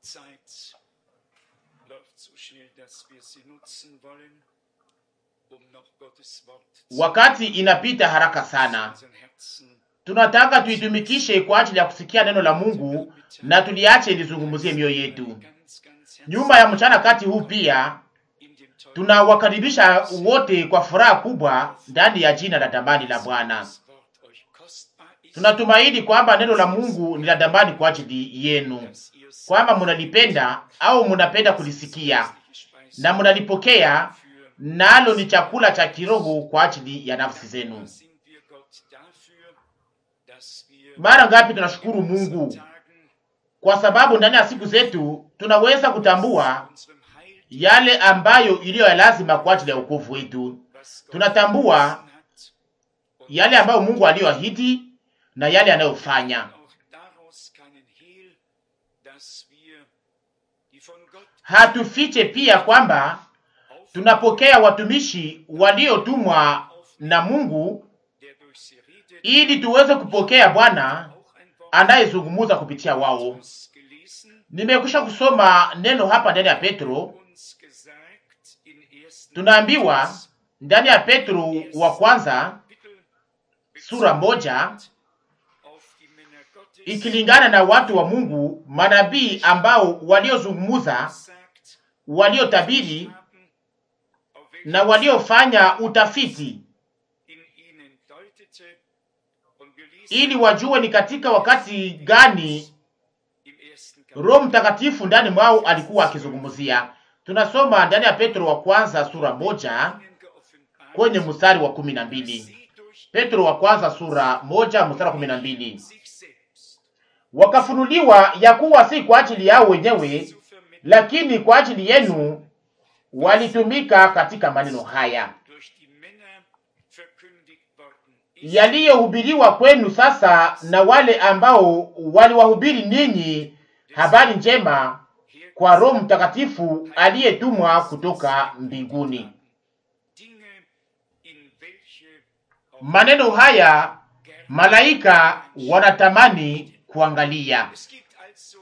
Zeit läuft so schnell, dass wir sie nutzen wollen, um noch Gottes Wort zu Wakati inapita haraka sana, unseren Herzen tunataka tuitumikishe kwa ajili ya kusikia neno la Mungu na tuliache lizungumzie mioyo yetu. ganz, ganz herzlich Nyuma ya mchana kati huu pia in dem tollen tunawakaribisha wote kwa furaha kubwa ndani ya jina la damani la Bwana. das Wort euch kostbar ist, Tunatumaini kwamba neno la Mungu ni la damani kwa ajili yenu, dass ihr es kwamba munalipenda au munapenda kulisikia gespeist na munalipokea, für nalo ni chakula cha kiroho kwa ajili ya nafsi zenu. sind wir Gott dafür, dass wir Mara ngapi tunashukuru Mungu Tagen kwa sababu ndani ya siku zetu tunaweza kutambua unserem Heil, yale ambayo iliyo ya lazima kwa ajili ya wokovu wetu. was Gott Tunatambua verheißen hat, und yale ambayo Mungu aliyoahidi na yale anayofanya. auch daraus keinen Hehl, dass wir die von Gott Hatufiche pia kwamba tunapokea watumishi waliotumwa na Mungu der durch sie redet, ili tuweze kupokea Bwana auch ein Wort anayezungumza kupitia wao. uns gelesen, Nimekwisha kusoma neno hapa ndani ya Petro. uns gesagt in 1. Tunaambiwa ndani ya Petro wa kwanza Kapitel sura moja auf die Männer Gottes ikilingana na watu wa Mungu, manabii ambao waliozungumza, sagt, waliotabiri haben, auf welche na waliofanya utafiti in ihnen deutete, und wir lesen ili wajue ni katika wakati gani im ersten Kapitel Roho Mtakatifu ndani mwao alikuwa akizungumzia. Tunasoma ndani ya Petro wa kwanza sura moja ihnen geoffenbart, kwenye mstari wa kumi na mbili. sie durch Petro wa kwanza sura moja mstari wa kumi na mbili. sich selbst Wakafunuliwa ya kuwa si kwa ajili yao wenyewe, zu vermitteln lakini kwa ajili yenu walitumika katika maneno haya durch die Männer verkündigt worden ist, yaliyohubiriwa kwenu sasa na wale ambao waliwahubiri ninyi habari njema kwa Roho Mtakatifu aliyetumwa kutoka mbinguni. Dinge, in welche auch Maneno haya malaika wanatamani kuangalia. Es gibt also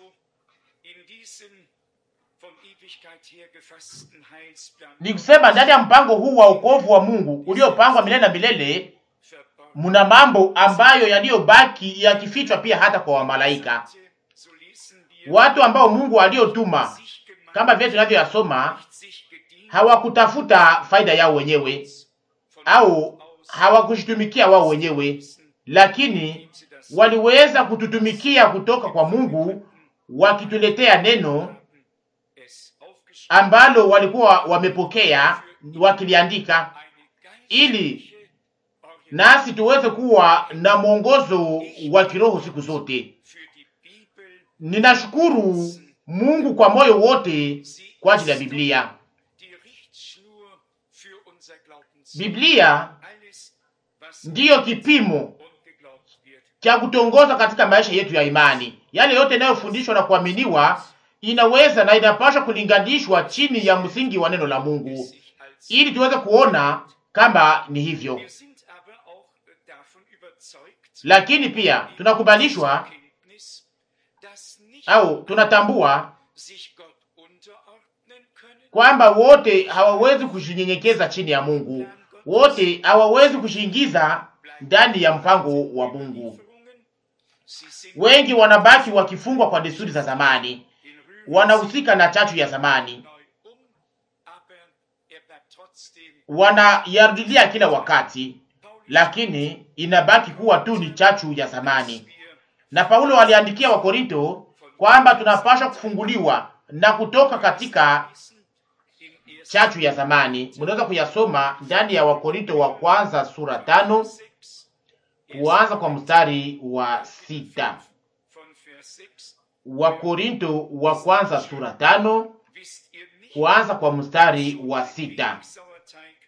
in diesem von Ewigkeit her gefassten Heilsplan Ni kusema ndani ya mpango huu wa wokovu wa Mungu uliopangwa milele na milele, verborgen. muna mambo ambayo yaliyobaki yakifichwa pia hata kwa wamalaika, So lesen wir, watu ambao Mungu aliyotuma, sich gemacht, kama vile tunavyoyasoma, nicht sich gedient, hawakutafuta faida yao wenyewe von au aus hawakujitumikia wao wenyewe, lakini waliweza kututumikia kutoka kwa Mungu, wakituletea neno es aufgeschrieben, ambalo walikuwa wamepokea wakiliandika, eine ili geistliche Orientierung nasi tuweze kuwa na mwongozo wa kiroho siku zote. für die Bibel. Ninashukuru Mungu kwa moyo wote Sie kwa ajili ya ist Biblia. die Richtschnur für unser Glaubensleben. Biblia Alles, was ndiyo kipimo und geglaubt wird, cha kutongoza katika maisha yetu ya imani. Yale yote yanayofundishwa na kuaminiwa inaweza na inapaswa kulinganishwa chini ya msingi wa neno la Mungu, sich als ili tuweze kuona kama ni hivyo. Wir sind aber auch davon überzeugt, Lakini pia tunakubalishwa Kenntnis, dass nicht au tunatambua sich Gott unterordnen können, kwamba wote hawawezi kujinyenyekeza chini ya Mungu, wote hawawezi kujiingiza ndani ya mpango wa Mungu. Lieferungen. Sie sind Wengi wanabaki wakifungwa kwa desturi za zamani, in Rühren wanahusika na chachu ya zamani, neu um, aber er bleibt trotzdem wanayarudilia kila wakati, lakini inabaki kuwa tu ni chachu ya zamani. wir Na Paulo aliandikia Wakorinto kwamba tunapaswa kufunguliwa na kutoka katika wissen, im ersten chachu ya zamani. Mnaweza kuyasoma ndani ya Wakorinto wa kwanza sura tano sechs, kuanza kwa mstari wa sita. von Vers 6, Wakorinto wa kwanza sura tano wisst ihr nicht, kuanza kwa mstari wa sita. Sauerteig,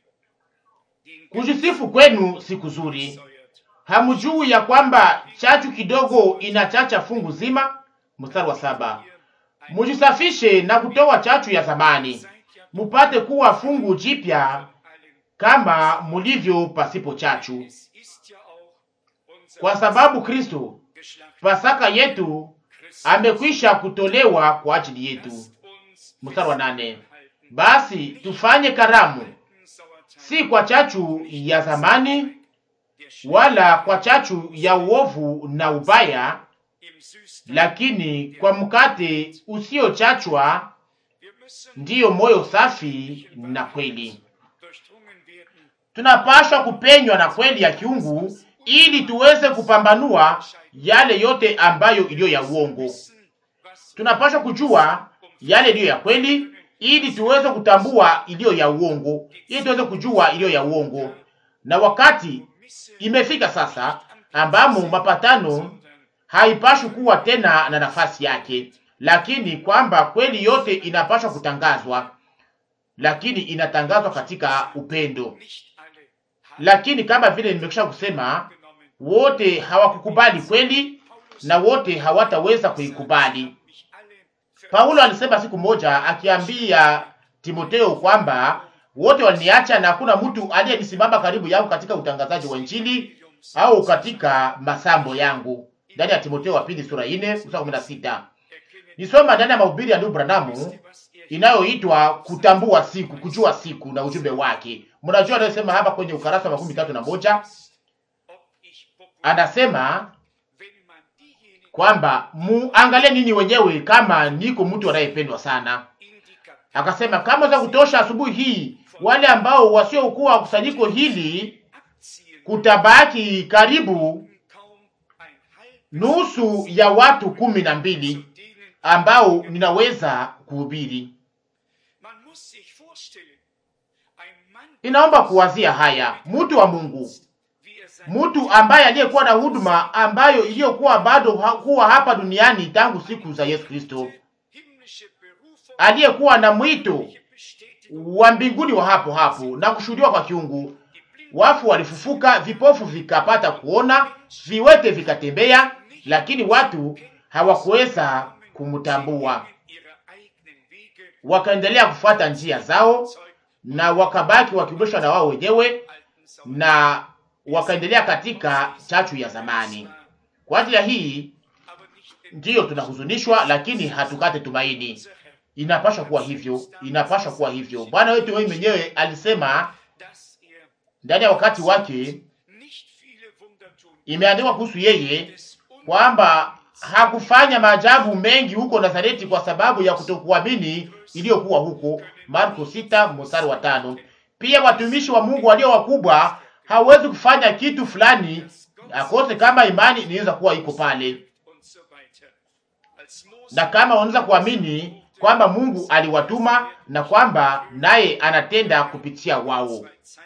den Kujisifu kwenu si kuzuri. säuert. Hamjui ya kwamba chachu kidogo inachacha fungu zima? Mstari wa saba. Mujisafishe na kutoa chachu ya zamani, Seid ja mupate kuwa fungu jipya allen. kama mulivyo pasipo chachu, Es ist ja auch unser kwa sababu Kristo geschlachteter Pasaka yetu amekwisha kutolewa kwa ajili yetu. Mstari wa nane, basi tufanye karamu si kwa chachu ya zamani wala kwa chachu ya uovu na ubaya, lakini kwa mkate usiochachwa, ndiyo moyo safi na kweli. Tunapaswa kupenywa na kweli ya kiungu ili tuweze kupambanua yale yote ambayo iliyo ya uongo. Tunapaswa kujua yale iliyo ya kweli ili tuweze kutambua iliyo ya uongo, ili tuweze kujua iliyo ya uongo. Na wakati imefika sasa ambamo mapatano haipashwi kuwa tena na nafasi yake, lakini kwamba kweli yote inapaswa kutangazwa, lakini inatangazwa katika upendo. Lakini kama vile nimekwisha kusema, wote hawakukubali kweli na wote hawataweza kuikubali. Paulo alisema siku moja akiambia Timoteo kwamba wote waliniacha na hakuna mtu aliyenisimama karibu yangu katika utangazaji wa Injili au katika masambo yangu, ndani ya Timoteo wa pili sura 4 mstari 16. Nisoma ndani ya mahubiri ya ndugu Branamu inayoitwa kutambua siku, kujua siku na ujumbe wake. Mnajua anayosema hapa kwenye ukarasa wa makumi tatu na moja anasema kwamba muangalie nini wenyewe kama niko mtu anayependwa sana. Akasema kama za kutosha asubuhi hii, wale ambao wasiokuwa kusanyiko hili kutabaki karibu nusu ya watu kumi na mbili ambao ninaweza kuhubiri. Inaomba kuwazia haya, mtu wa Mungu, mtu ambaye aliyekuwa na huduma ambayo iliyokuwa bado kuwa hapa duniani tangu siku za Yesu Kristo, aliyekuwa na mwito wa mbinguni wa hapo hapo na kushuhudiwa kwa kiungu. Wafu walifufuka, vipofu vikapata kuona, viwete vikatembea, lakini watu hawakuweza kumtambua. Wakaendelea kufuata njia zao na wakabaki wakibweshwa na wao wenyewe na wakaendelea katika chachu ya zamani. Kwa ajili ya hii ndiyo tunahuzunishwa, lakini hatukate tumaini. Inapaswa kuwa hivyo, inapaswa kuwa hivyo. Bwana wetu wewe mwenyewe alisema ndani ya wakati wake, imeandikwa kuhusu yeye kwamba hakufanya maajabu mengi huko Nazareti kwa sababu ya kutokuamini iliyokuwa huko, Marko sita mstari wa tano. Pia watumishi wa Mungu walio wakubwa hawezi kufanya kitu fulani akose kama imani inaweza kuwa iko pale, na kama wanaweza kuamini kwamba Mungu aliwatuma na kwamba naye anatenda kupitia wao.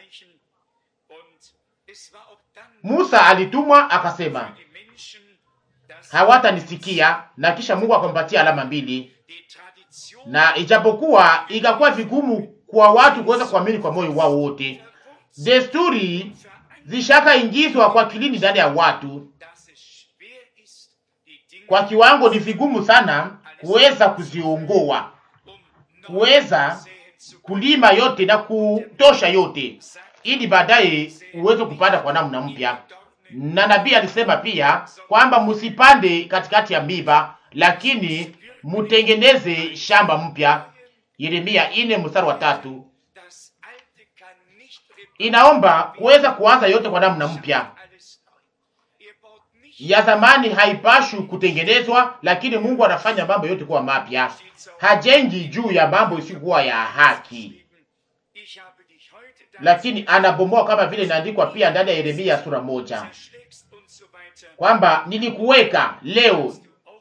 Musa alitumwa akasema hawatanisikia, na kisha Mungu akampatia alama mbili, na ijapokuwa ikakuwa vigumu kwa watu kuweza kuamini kwa moyo wao wote, desturi zishakaingizwa kwa kilini ndani ya watu kwa kiwango ni vigumu sana kuweza kuziongoa, kuweza kulima yote na kutosha yote, ili baadaye uweze kupanda kwa namna mpya. Na nabii alisema pia kwamba msipande katikati ya miba, lakini mutengeneze shamba mpya. Yeremia ine mstari wa tatu. Inaomba kuweza kuanza yote kwa namna mpya. Ya zamani haipashwi kutengenezwa, lakini Mungu anafanya mambo yote kuwa mapya. Hajengi juu ya mambo isiyokuwa ya haki, lakini anabomoa, kama vile inaandikwa pia ndani ya Yeremia sura moja kwamba nilikuweka leo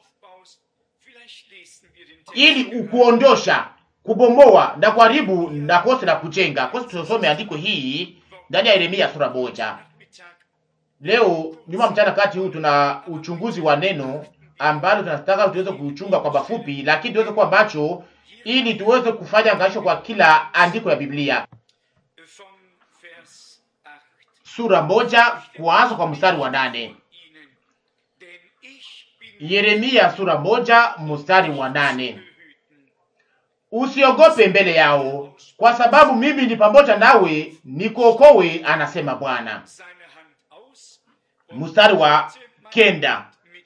ili ukuondosha, kubomoa na kuharibu na kose na kujenga. Kose tusome andiko hii ndani ya Yeremia sura moja. Leo nyuma mchana kati huu tuna uchunguzi wa neno ambalo tunataka tuweze kuchunga kwa mafupi, lakini tuweze kuwa macho ili tuweze kufanya angalisho kwa kila andiko ya Biblia. Sura moja kuanza kwa mstari wa nane. Yeremia sura moja mstari wa nane. Usiogope mbele yao, kwa sababu mimi ni pamoja nawe, nikuokoe, anasema Bwana. Mstari wa kenda.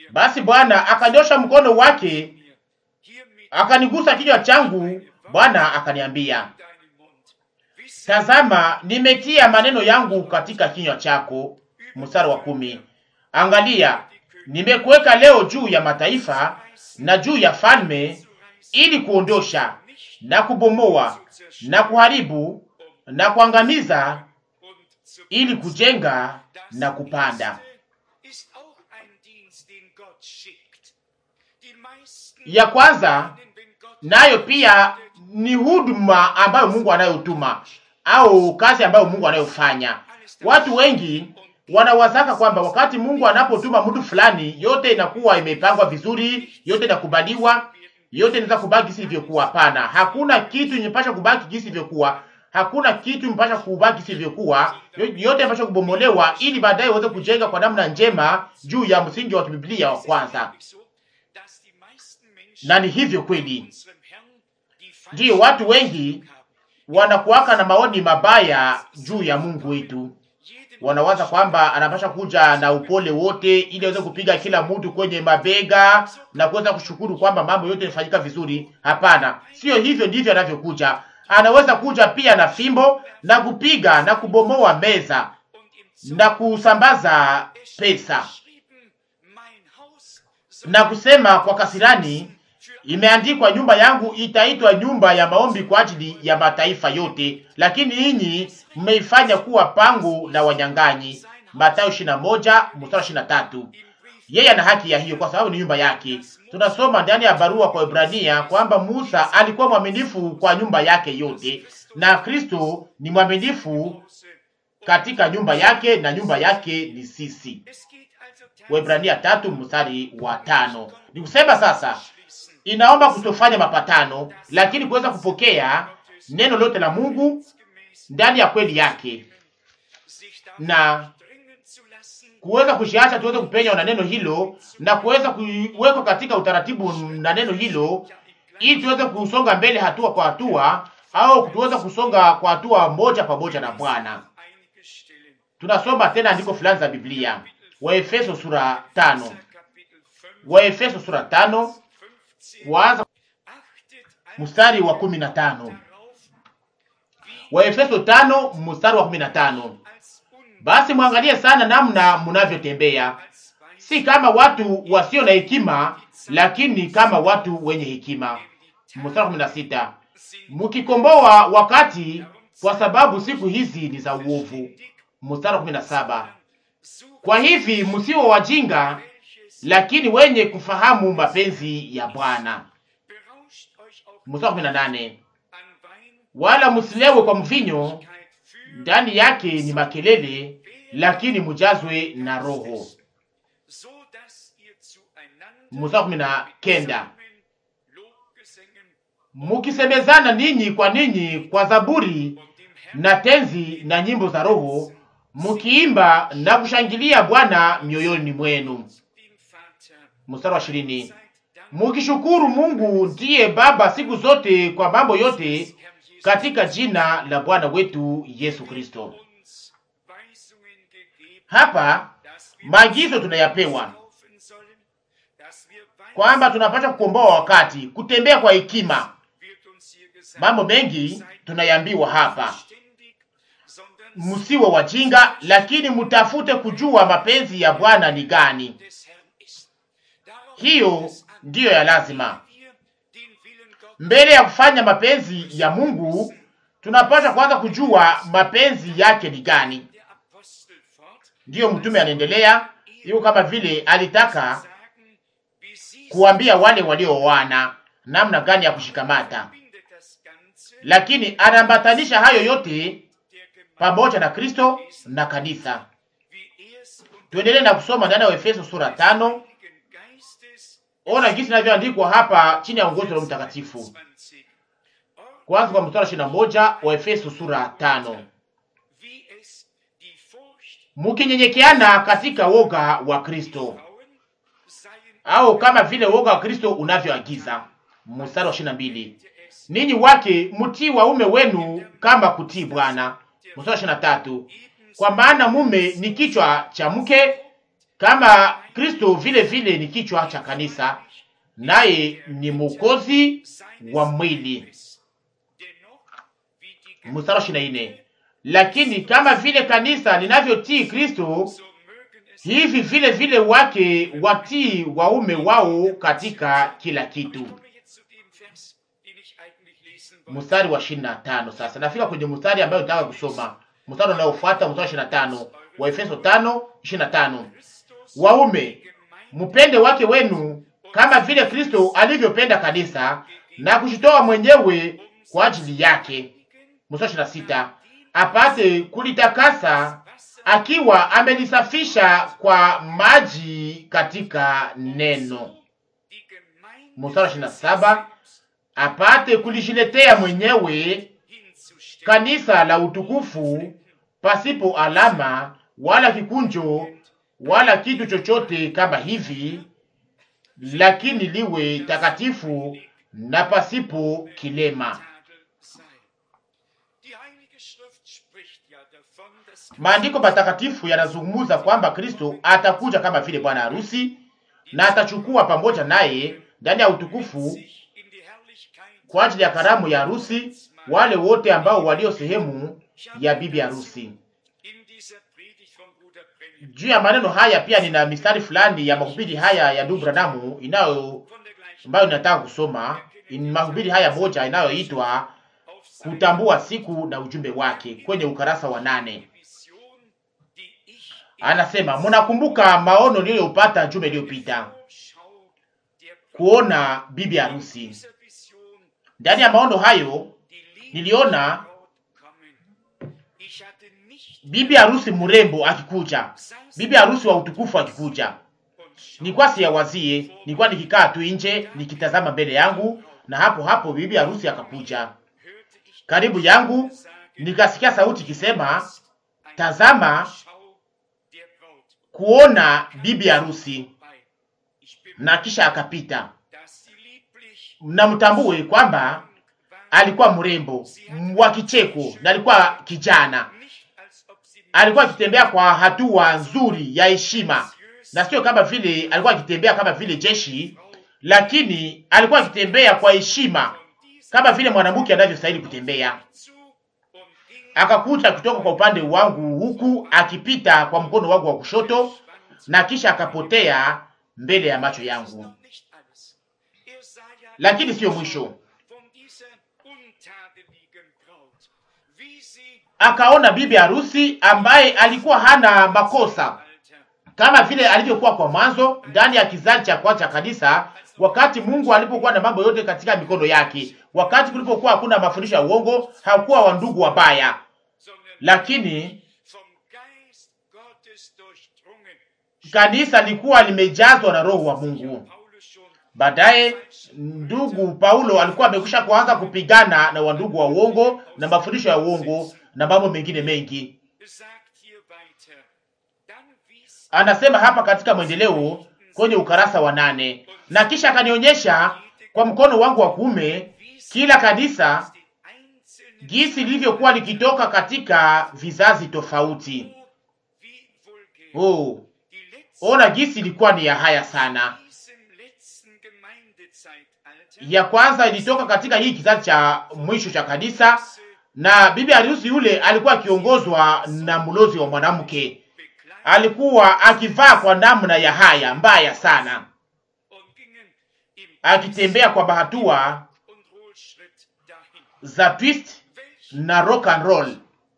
Basi Bwana akanyosha mkono wake mir hiermit akanigusa kichwa changu. Bwana akaniambia, in deinen Mund. Wisse, tazama, nimetia maneno yangu katika kinywa chako. Mstari wa kumi. Angalia, nimekuweka leo juu ya mataifa na juu ya falme, ili kuondosha na kubomoa na kuharibu na kuangamiza, und zu ili kujenga Das na kupanda. letzte ist auch ein Dienst, den Gott schickt. Die meisten Ya kwanza meinen, wenn Gott nayo pia ni huduma ambayo Mungu anayotuma au kazi ambayo Mungu anayofanya. Watu wengi wanawazaka kwamba wakati Mungu anapotuma mtu fulani, yote inakuwa imepangwa vizuri, yote inakubaliwa, yote inaweza kubaki jinsi ilivyokuwa. Hapana, hakuna kitu imepasha kubaki jinsi ilivyokuwa. Hakuna kitu imepasha kubaki jinsi ilivyokuwa. Yo- Yote imepasha kubomolewa ili baadaye uweze kujenga kwa namna njema juu ya msingi wa Biblia wa kwanza. so, dass die meisten Menschen Na ni hivyo kweli, unserem Herrn die ndiyo watu wengi wanakuwaka na maoni mabaya juu ya Mungu wetu. Wanawaza kwamba anapasha kuja na upole wote ili aweze kupiga kila mtu kwenye mabega na kuweza kushukuru kwamba mambo yote yanafanyika vizuri. Hapana, sio hivyo ndivyo anavyokuja. Anaweza kuja pia na fimbo na kupiga na kubomoa meza und im na kusambaza pesa geschrieben, mein Haus soll na kusema kwa kasirani, imeandikwa nyumba yangu itaitwa nyumba ya maombi kwa ajili ya mataifa yote, lakini ninyi mmeifanya kuwa pango la wanyang'anyi. Mathayo 21 mstari 23. im Brief Yeye ana haki ya hiyo kwa sababu ni nyumba yake. Tunasoma ndani ya barua kwa Ibrania kwamba Musa alikuwa mwaminifu kwa nyumba yake yote, na Kristo ni mwaminifu Hause. katika nyumba yake, na nyumba yake ni sisi. Es geht also Waebrania tatu mstari wa tano. Ni kusema sasa schließen, inaomba kutofanya mapatano, lakini kuweza kupokea neno lote la Mungu gemäß ndani ya kweli yake sich davon na dringen zu lassen, kuweza kushiacha tuweze kupenywa na neno hilo na kuweza kuwekwa katika utaratibu na neno hilo, ili tuweze kusonga mbele hatua kwa hatua, au tuweze kusonga kwa hatua moja pamoja na Bwana. einige Stellen. Tunasoma tena andiko fulani za Biblia, Waefeso sura tano, Kapitel 5, Waefeso sura tano 15. kuanza Achtet also mstari wa kumi na tano. darauf, wie Waefeso tano mstari wa kumi na tano. als un Basi mwangalie sana namna mnavyotembea, als weiß si kama watu wasio na hekima, lakini kama watu wenye hekima. Mstari wa kumi na sita. sind Mkikomboa wakati, kwa sababu siku hizi ni za uovu. Mstari wa kumi na saba. Kwa hivi msiwe wajinga, welches lakini wenye kufahamu mapenzi ya Bwana. berauscht euch auch Mstari wa kumi na nane. an Wein, Wala msilewe kwa mvinyo, Keit für, ndani yake ni makelele, lakini mujazwe na Roho. so dass ihr zueinander Mstari wa kumi na kenda. Psalmen, Lobgesängen Mukisemezana ninyi kwa ninyi kwa zaburi und dem Herrn na tenzi na nyimbo za Roho, mukiimba na kushangilia Bwana mioyoni mwenu. dem Vater Mstari wa ishirini. seid Dank Mukishukuru Mungu ndiye Baba siku zote kwa mambo yote Herrn Jesus katika jina la Bwana wetu Yesu Kristo. uns Weisungen gegeben, Hapa dass wir maagizo tunayapewa laufen sollen, dass wir weise kwamba tunapaswa kukomboa wakati, kutembea kwa hekima. wird uns hier gesagt, Mambo mengi seid tunayaambiwa hapa, verständig, sondern msiwe wajinga, lakini mtafute kujua mapenzi ya Bwana ni gani. des Herrn ist. Darauf Hiyo kommt es an, ndiyo ya lazima. wir den Willen Gottes Mbele ya kufanya mapenzi ya Mungu, tunapaswa kwanza kujua mapenzi yake ni gani. der Apostel fort, Ndiyo mtume anaendelea hiyo, kama vile alitaka sagen, wie sie kuambia wale waliooana namna gani ya kushikamata, bindet das Ganze lakini anaambatanisha hayo yote der Gemeinde, pamoja na Kristo na kanisa. wie er es unter Tuendelee na kusoma ndani ya Efeso sura tano. Heiligen Geistes Ona jinsi inavyoandikwa hapa chini ya uongozi wa Roho Mtakatifu. 20 Kwanza kwa mstari ishirini na moja wa Efeso sura tano. wie es die Furcht Mukinyenyekeana katika woga wa Kristo, Frauen seien au kama vile woga wa Kristo unavyoagiza. Mstari wa ishirini na mbili. es Ninyi wake mtii waume wenu kama kutii Bwana. Mstari wa ishirini na tatu. Kwa maana mume ni kichwa cha mke, kama Kristo vile vile ni kichwa cha kanisa, naye ni mwokozi wa mwili. Mstari ishirini na nne lakini kama vile kanisa linavyotii Kristo, hivi vile vile wake watii waume wao katika kila kitu. Mstari wa ishirini na tano sasa nafika kwenye mstari ambayo nataka kusoma, mstari unaofuata, mstari wa ishirini na tano wa Efeso tano ishirini na tano Waume mpende wake wenu kama vile Kristo alivyopenda kanisa na kujitoa mwenyewe kwa ajili yake. Mstari ishirini na sita apate kulitakasa akiwa amelisafisha kwa maji katika neno. Mstari ishirini na saba apate kulishiletea mwenyewe kanisa la utukufu pasipo alama wala kikunjo wala kitu chochote kama hivi, lakini liwe takatifu na pasipo kilema. Maandiko matakatifu yanazungumza kwamba Kristo atakuja kama vile bwana harusi na atachukua pamoja naye ndani ya utukufu kwa ajili ya karamu ya harusi wale wote ambao walio sehemu ya bibi harusi. Juu ya maneno haya pia nina mistari fulani ya mahubiri haya ya ndugu Branamu inayo ambayo ninataka kusoma. Ni mahubiri haya moja inayoitwa kutambua siku na ujumbe wake kwenye ukarasa wa nane. Anasema, mnakumbuka maono niliyopata juma iliyopita, kuona bibi harusi. Ndani ya maono hayo niliona bibi harusi mrembo akikuja, bibi harusi wa utukufu akikuja. Nilikuwa siyawazie, nilikuwa nikikaa tu nje nikitazama mbele yangu, na hapo hapo bibi harusi akakuja karibu yangu, nikasikia sauti ikisema, tazama kuona bibi harusi, na kisha akapita. Mnamtambue kwamba alikuwa mrembo wa kicheko na alikuwa kijana, alikuwa akitembea kwa hatua nzuri ya heshima, na sio kama vile alikuwa akitembea kama vile jeshi, lakini alikuwa akitembea kwa heshima kama vile mwanamke anavyostahili kutembea. Akakuja kutoka kwa upande wangu huku akipita kwa mkono wangu wa kushoto, na kisha akapotea mbele ya macho yangu. Lakini siyo mwisho, akaona bibi harusi ambaye alikuwa hana makosa kama vile alivyokuwa kwa mwanzo ndani ya kizazi cha kwanza cha kanisa, wakati Mungu alipokuwa na mambo yote katika mikono yake, wakati kulipokuwa hakuna mafundisho ya uongo, hakuwa wandugu wabaya, lakini kanisa lilikuwa limejazwa na roho wa Mungu. Baadaye ndugu Paulo alikuwa amekwisha kuanza kupigana na wandugu wa uongo na mafundisho ya uongo na mambo mengine mengi. Anasema hapa katika mwendeleo kwenye ukarasa wa nane, na kisha akanionyesha kwa mkono wangu wa kuume kila kanisa jinsi lilivyokuwa likitoka katika vizazi tofauti. Oh, ona jinsi ilikuwa ni ya haya sana. Ya kwanza ilitoka katika hii kizazi cha mwisho cha kanisa, na bibi harusi yule alikuwa akiongozwa na mlozi wa mwanamke alikuwa akivaa kwa namna ya haya mbaya sana, akitembea kwa bahatua za twist na rock and roll.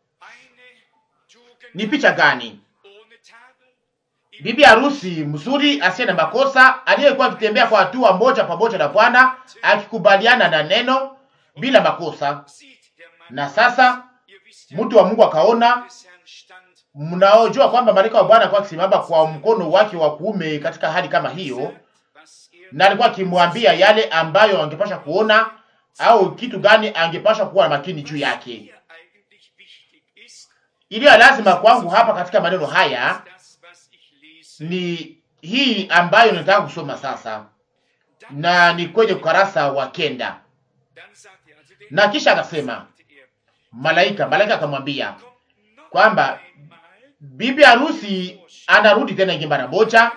Ni picha gani? Bibi harusi mzuri asiye na makosa aliyekuwa akitembea kwa hatua moja pamoja na Bwana, akikubaliana na neno bila makosa. Na sasa mtu wa Mungu akaona Mnaojua kwamba malaika wa Bwana alikuwa akisimama kwa mkono wake wa kuume katika hali kama hiyo, na alikuwa akimwambia yale ambayo angepasha kuona au kitu gani angepasha kuwa na makini juu yake. Iliyo lazima kwangu hapa katika maneno haya ni hii ambayo nataka kusoma sasa, na ni kwenye ukarasa wa kenda. Na kisha akasema malaika, malaika akamwambia kwamba bibi harusi anarudi tena ingi mara moja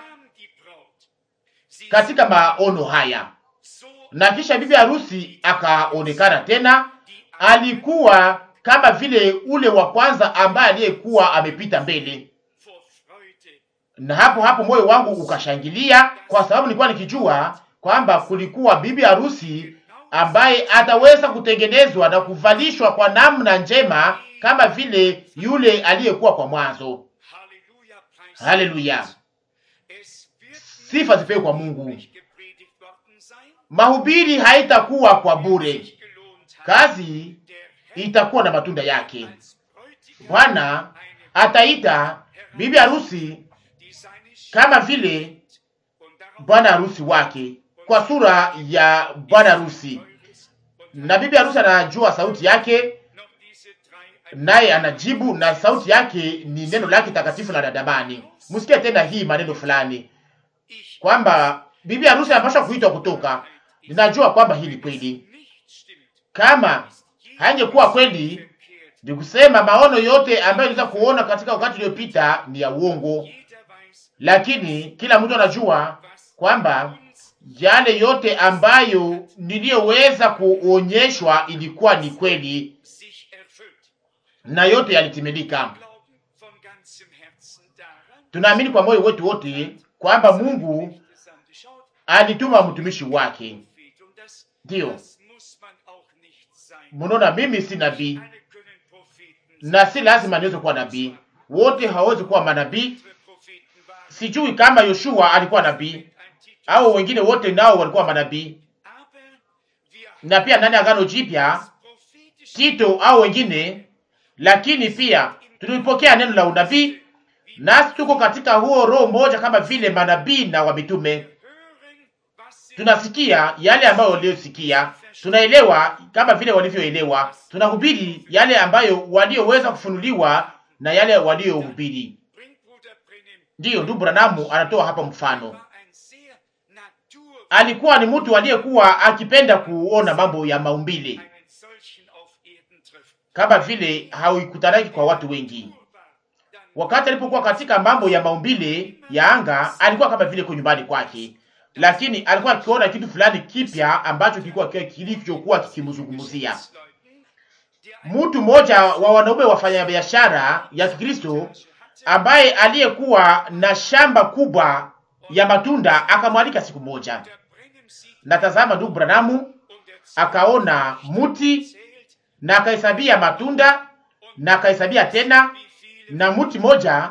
katika maono haya, na kisha bibi harusi akaonekana tena. Alikuwa kama vile ule wa kwanza ambaye aliyekuwa amepita mbele, na hapo hapo moyo wangu ukashangilia, kwa sababu nilikuwa nikijua kwamba kulikuwa bibi harusi ambaye ataweza kutengenezwa na kuvalishwa kwa namna njema kama vile yule aliyekuwa kwa mwanzo. Haleluya, sifa zipewe kwa Mungu. Mahubiri haitakuwa kwa bure, kazi itakuwa na matunda yake. Bwana ataita bibi harusi kama vile bwana harusi wake kwa sura ya bwana harusi, na bibi harusi anajua sauti yake, naye anajibu, na sauti yake ni neno lake takatifu la dadamani. Msikie tena hii maneno fulani kwamba bibi harusi anapaswa kuitwa kutoka. Ninajua kwamba hii ni kweli. Kama haingekuwa kweli, ni kusema maono yote ambayo iliweza kuona katika wakati uliopita ni ya uongo, lakini kila mtu anajua kwamba yale yote ambayo niliyoweza kuonyeshwa ilikuwa ni kweli na yote yalitimilika. Tunaamini kwa moyo wetu wote kwamba Mungu alituma mtumishi wake. Ndiyo, munaona, mimi si nabii na si lazima niweze kuwa nabii. Wote hawawezi kuwa manabii. Sijui kama Yoshua alikuwa nabii au wengine wote nao walikuwa manabii, na pia ndani ya Agano Jipya Tito au wengine, lakini pia tulipokea neno la unabii, nasi tuko katika huo roho mmoja kama vile manabii na wamitume. Tunasikia yale ambayo waliosikia, tunaelewa kama vile walivyoelewa, tunahubiri yale ambayo walioweza kufunuliwa na yale waliohubiri. Ndiyo, ndugu Branamu anatoa hapa mfano alikuwa ni mtu aliyekuwa akipenda kuona mambo ya maumbile kama vile hauikutanaki kwa watu wengi. Wakati alipokuwa katika mambo ya maumbile ya anga, alikuwa kama vile kwa nyumbani kwake, lakini alikuwa akiona kitu fulani kipya ambacho kilikuwa kilivyokuwa kikimzungumzia. Mtu mmoja wa wanaume wafanya biashara ya Kikristo ambaye aliyekuwa na shamba kubwa ya matunda akamwalika siku moja, na tazama, ndugu Branamu akaona muti na akahesabia matunda na akahesabia tena, na muti moja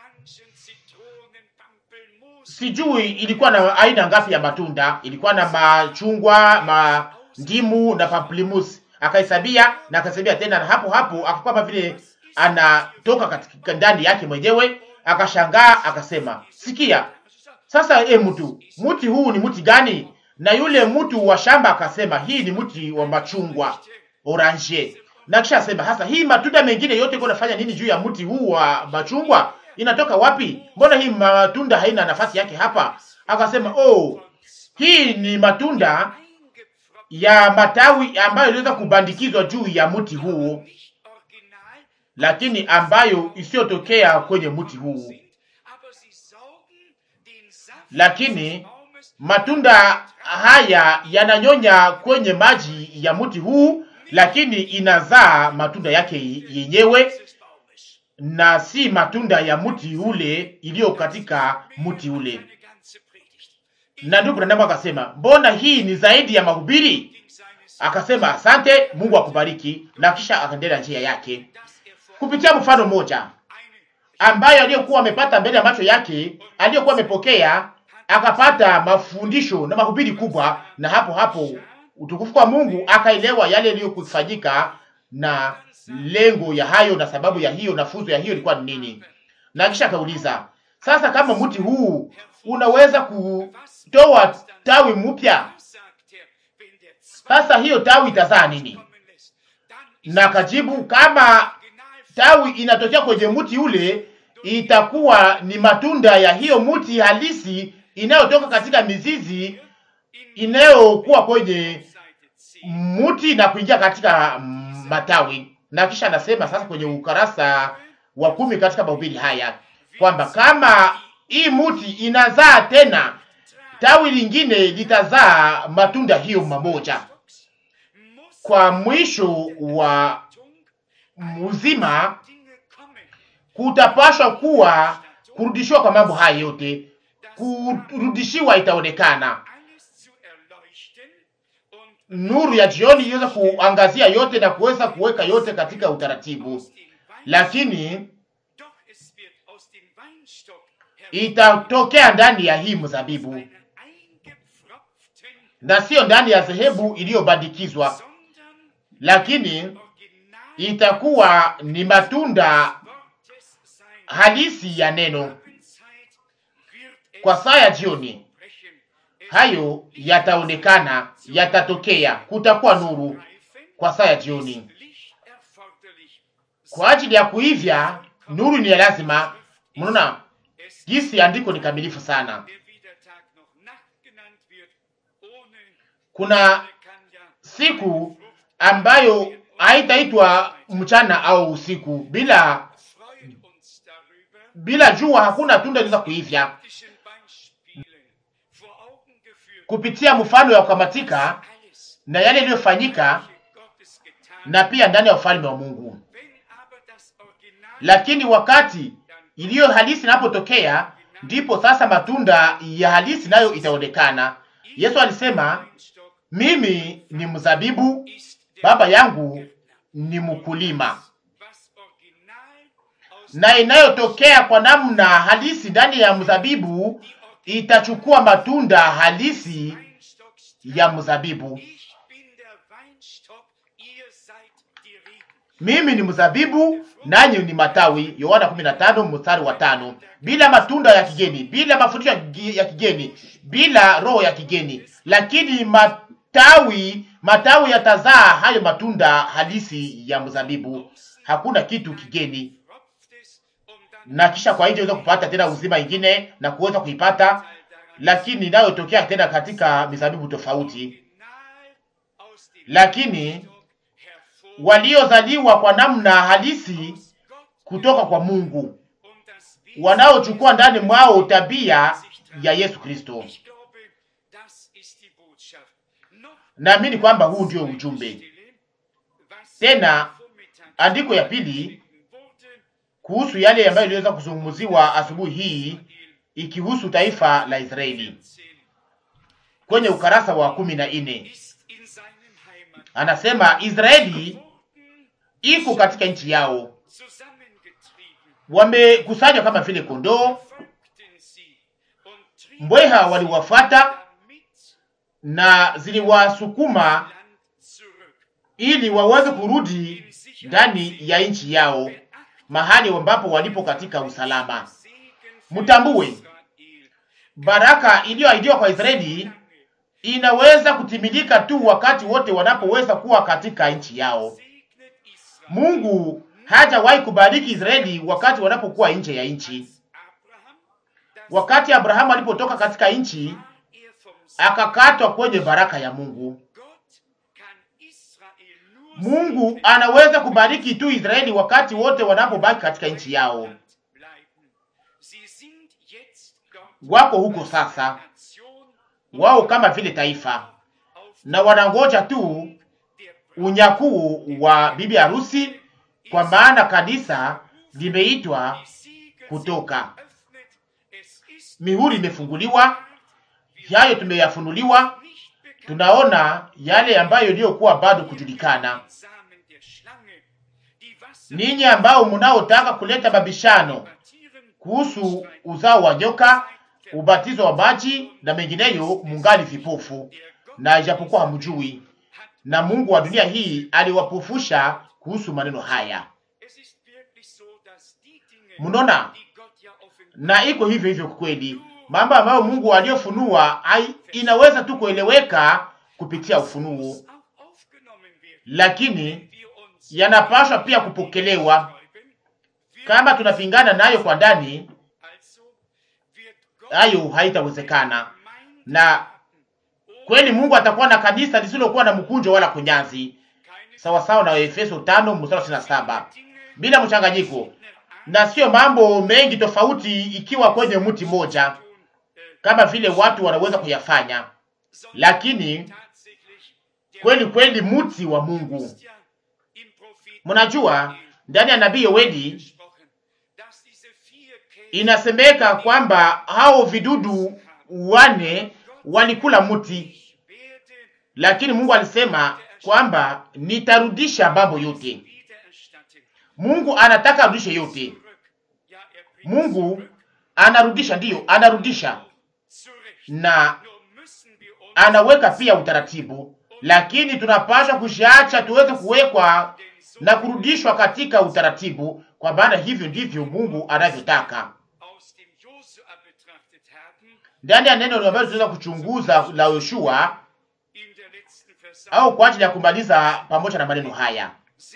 sijui ilikuwa na aina ngapi ya matunda, ilikuwa na machungwa, mandimu na pamplemousse. Akahesabia na akahesabia tena, na hapo hapo akakuwa kama vile anatoka katika ndani yake mwenyewe, akashangaa akasema, sikia sasa, e, mtu mti huu ni mti gani? Na yule mtu wa shamba akasema, hii ni mti wa machungwa orange. Na kisha asema, hasa hii matunda mengine yote iko nafanya nini juu ya mti huu wa machungwa? Inatoka wapi? Mbona hii matunda haina nafasi yake hapa? Akasema, oh, hii ni matunda ya matawi ambayo iliweza kubandikizwa juu ya mti huu, lakini ambayo isiyotokea kwenye mti huu lakini matunda haya yananyonya kwenye maji ya mti huu, lakini inazaa matunda yake yenyewe na si matunda ya mti ule iliyo katika mti ule. Na ndugu Branham akasema, mbona hii ni zaidi ya mahubiri? Akasema, asante, Mungu akubariki, na kisha akaendelea njia yake kupitia mfano mmoja ambayo aliyokuwa amepata mbele ya macho yake, aliyokuwa amepokea akapata mafundisho na mahubiri kubwa, na hapo hapo utukufu kwa Mungu akaelewa yale yaliyokufanyika na lengo ya hayo na sababu ya hiyo na funzo ya hiyo ilikuwa ni nini. Na kisha akauliza, sasa kama mti huu unaweza kutoa tawi mpya, sasa hiyo tawi itazaa nini? Na akajibu, kama tawi inatokea kwenye mti ule, itakuwa ni matunda ya hiyo mti halisi inayotoka katika mizizi inayokuwa kwenye mti na kuingia katika matawi. Na kisha anasema sasa kwenye ukarasa wa kumi katika mahubiri haya kwamba kama hii muti inazaa tena tawi lingine litazaa matunda hiyo mamoja. Kwa mwisho wa mzima kutapashwa kuwa kurudishiwa kwa mambo haya yote, kurudishiwa itaonekana nuru ya jioni iweza kuangazia yote na kuweza kuweka yote katika utaratibu, lakini itatokea ndani ya hii mzabibu na sio ndani ya dhehebu iliyobandikizwa, lakini itakuwa ni matunda halisi ya neno. Kwa saa ya jioni hayo yataonekana, yatatokea, kutakuwa nuru kwa saa ya jioni. Kwa ajili ya kuivya nuru ni ya lazima. Mnaona jinsi andiko ni kamilifu sana. Kuna siku ambayo haitaitwa mchana au usiku. Bila bila jua hakuna tunda linaweza kuivya. Kupitia mfano ya kukamatika na yale yaliyofanyika, na pia ndani ya ufalme wa Mungu. Lakini wakati iliyo halisi inapotokea, ndipo sasa matunda ya halisi nayo itaonekana. Yesu alisema, mimi ni mzabibu, baba yangu ni mkulima, na inayotokea kwa namna halisi ndani ya mzabibu itachukua matunda halisi ya mzabibu. Mimi ni mzabibu nanyi ni matawi. Yohana 15 mstari wa tano. Bila matunda ya kigeni, bila mafundisho ya kigeni, bila roho ya kigeni, lakini matawi matawi yatazaa hayo matunda halisi ya mzabibu. Hakuna kitu kigeni, na kisha kwa hiyo unaweza kupata tena uzima ingine na kuweza kuipata, lakini inayotokea tena katika mizabibu tofauti, lakini waliozaliwa kwa namna halisi kutoka kwa Mungu, wanaochukua ndani mwao tabia ya Yesu Kristo. Naamini kwamba huu ndio ujumbe. Tena andiko ya pili kuhusu yale ambayo iliweza kuzungumziwa asubuhi hii ikihusu taifa la Israeli kwenye ukarasa wa kumi na nne anasema Israeli iko katika nchi yao, wamekusanywa kama vile kondoo, mbweha waliwafata na ziliwasukuma ili waweze kurudi ndani ya nchi yao, mahali ambapo walipo katika usalama. Mtambue baraka iliyoahidiwa kwa Israeli inaweza kutimilika tu wakati wote wanapoweza kuwa katika nchi yao. Mungu hajawahi kubariki Israeli wakati wanapokuwa nje ya nchi. Wakati Abrahamu alipotoka katika nchi, akakatwa kwenye baraka ya Mungu. Mungu anaweza kubariki tu Israeli wakati wote wanapobaki katika nchi yao. Wako huko sasa wao kama vile taifa na wanangoja tu unyakuu wa bibi harusi, kwa maana kanisa limeitwa kutoka. Mihuri imefunguliwa, yayo tumeyafunuliwa. Tunaona yale ambayo iliyokuwa bado kujulikana. Ninyi ambao mnaotaka kuleta mabishano kuhusu uzao wa nyoka ubatizo wa maji na mengineyo, mungali vipofu, na ijapokuwa hamjui, na Mungu wa dunia hii aliwapofusha kuhusu maneno haya. Mnaona, na iko hivyo hivyo kweli. Mambo ambayo Mungu aliyofunua inaweza tu kueleweka kupitia ufunuo, lakini yanapaswa pia kupokelewa. Kama tunapingana nayo kwa ndani hayo haitawezekana. Na kweli Mungu atakuwa na kanisa lisilokuwa na mkunjo wala kunyanzi, sawa sawa na Efeso 5 mstari wa saba, bila mchanganyiko. na sio mambo mengi tofauti ikiwa kwenye mti moja kama vile watu wanaweza kuyafanya, lakini kweli kweli mti wa Mungu. Mnajua ndani ya nabii Yoeli inasemeka kwamba hao vidudu wane walikula mti, lakini Mungu alisema kwamba nitarudisha mambo yote. Mungu anataka arudishe yote. Mungu anarudisha, ndiyo, anarudisha na anaweka pia utaratibu, lakini tunapaswa kushaacha tuweze kuwekwa na kurudishwa katika utaratibu, kwa maana hivyo ndivyo Mungu anavyotaka. Ndani ya neno ambalo tunaweza kuchunguza la Yoshua au kwa ajili ya kumaliza pamoja na maneno haya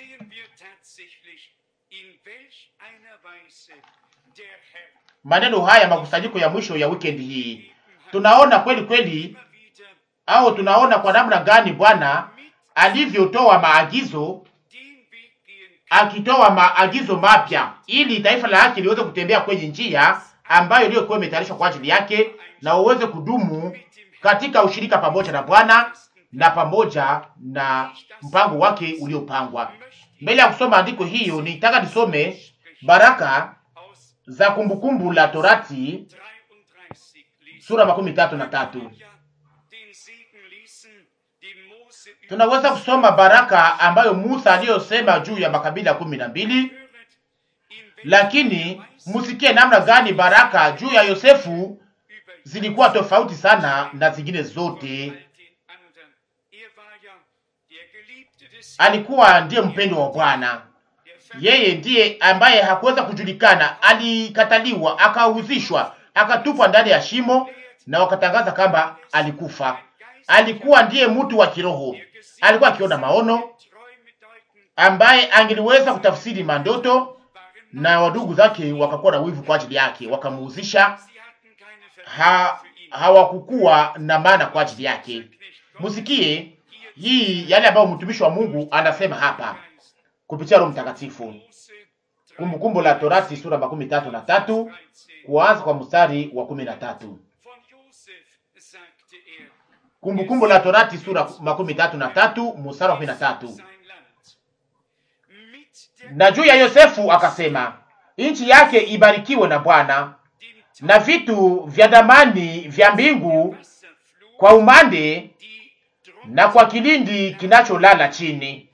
maneno haya makusanyiko ya mwisho ya weekend hii, tunaona kweli kweli, au tunaona kwa namna gani Bwana alivyotoa maagizo, akitoa maagizo mapya ili taifa la haki liweze kutembea kwenye njia ambayo iliyokuwa imetayarishwa kwa ajili yake, na uweze kudumu katika ushirika pamoja na Bwana na pamoja na mpango wake uliopangwa. Mbele ya kusoma andiko hiyo, nitaka nisome baraka za Kumbukumbu la Torati sura makumi tatu na tatu. Tunaweza kusoma baraka ambayo Musa aliyosema juu ya makabila kumi na mbili, lakini musikie namna gani baraka juu ya Yosefu zilikuwa tofauti sana na zingine zote. Alikuwa ndiye mpendo wa Bwana. Yeye ndiye ambaye hakuweza kujulikana, alikataliwa, akauzishwa, akatupwa ndani ya shimo na wakatangaza kwamba alikufa. Alikuwa ndiye mtu wa kiroho, alikuwa akiona maono, ambaye angeliweza kutafsiri mandoto, na wadugu zake wakakuwa na wivu kwa ajili yake, wakamuuzisha. Ha, hawakukuwa na maana kwa ajili yake. Musikie hii yale ambayo mtumishi wa Mungu anasema hapa kupitia Roho Mtakatifu. Kumbukumbu la Torati sura makumi tatu na tatu kuanza kwa mstari wa kumi na tatu. Kumbukumbu la Torati sura makumi tatu na tatu mstari wa kumi na tatu. Na juu ya Yosefu akasema, nchi yake ibarikiwe na Bwana, na vitu vya damani vya mbingu kwa umande na kwa kilindi kinacholala chini.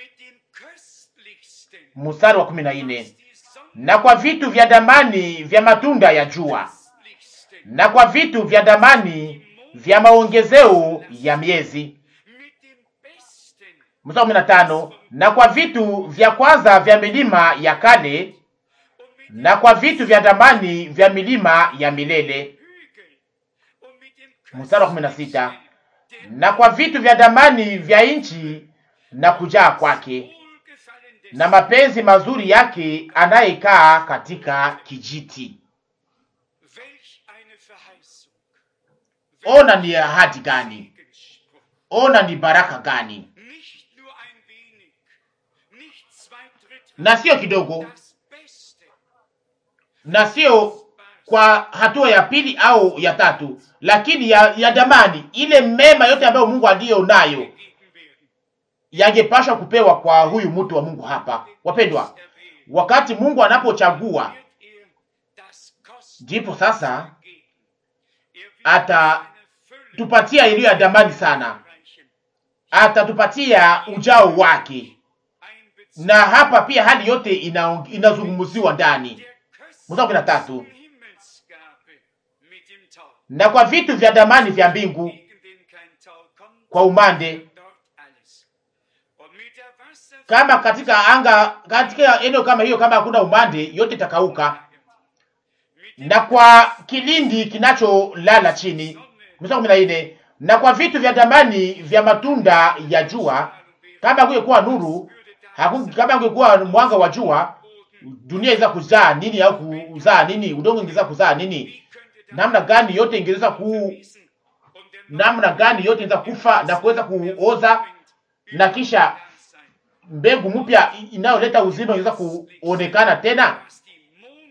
Mstari wa kumi na nne. Na kwa vitu vya damani vya matunda ya jua na kwa vitu vya damani vya maongezeo ya miezi. Mstari wa kumi na tano. Na kwa vitu vya kwanza vya milima ya kale na kwa vitu vya damani vya milima ya milele. Mstari wa kumi na sita. Na kwa vitu vya damani vya nchi na kujaa kwake na mapenzi mazuri yake anayekaa katika kijiti. Ona ni ahadi gani! Ona ni baraka gani! Na sio kidogo, na sio kwa hatua ya pili au ya tatu, lakini ya, ya damani, ile mema yote ambayo Mungu aliyo nayo yangepashwa kupewa kwa huyu mtu wa Mungu hapa. Wapendwa, wakati Mungu anapochagua ndipo sasa atatupatia iliyo ya damani sana, atatupatia ujao wake, na hapa pia hali yote ina, inazungumziwa ndani. Mstari kumi na tatu, na kwa vitu vya damani vya mbingu kwa umande kama katika anga katika eneo kama hiyo, kama hakuna umande, yote itakauka, na kwa kilindi kinacholala chini. Mstari kumi na nne na kwa vitu vya damani vya matunda ya jua, kama kungekuwa nuru haku, kama kungekuwa mwanga wa jua, dunia ingeweza kuzaa nini au kuzaa nini? Udongo ingeweza kuzaa nini? Namna gani yote ingeweza ku namna gani yote ingeweza kufa na kuweza kuoza na kisha mbegu mpya inayoleta uzima inaweza kuonekana tena.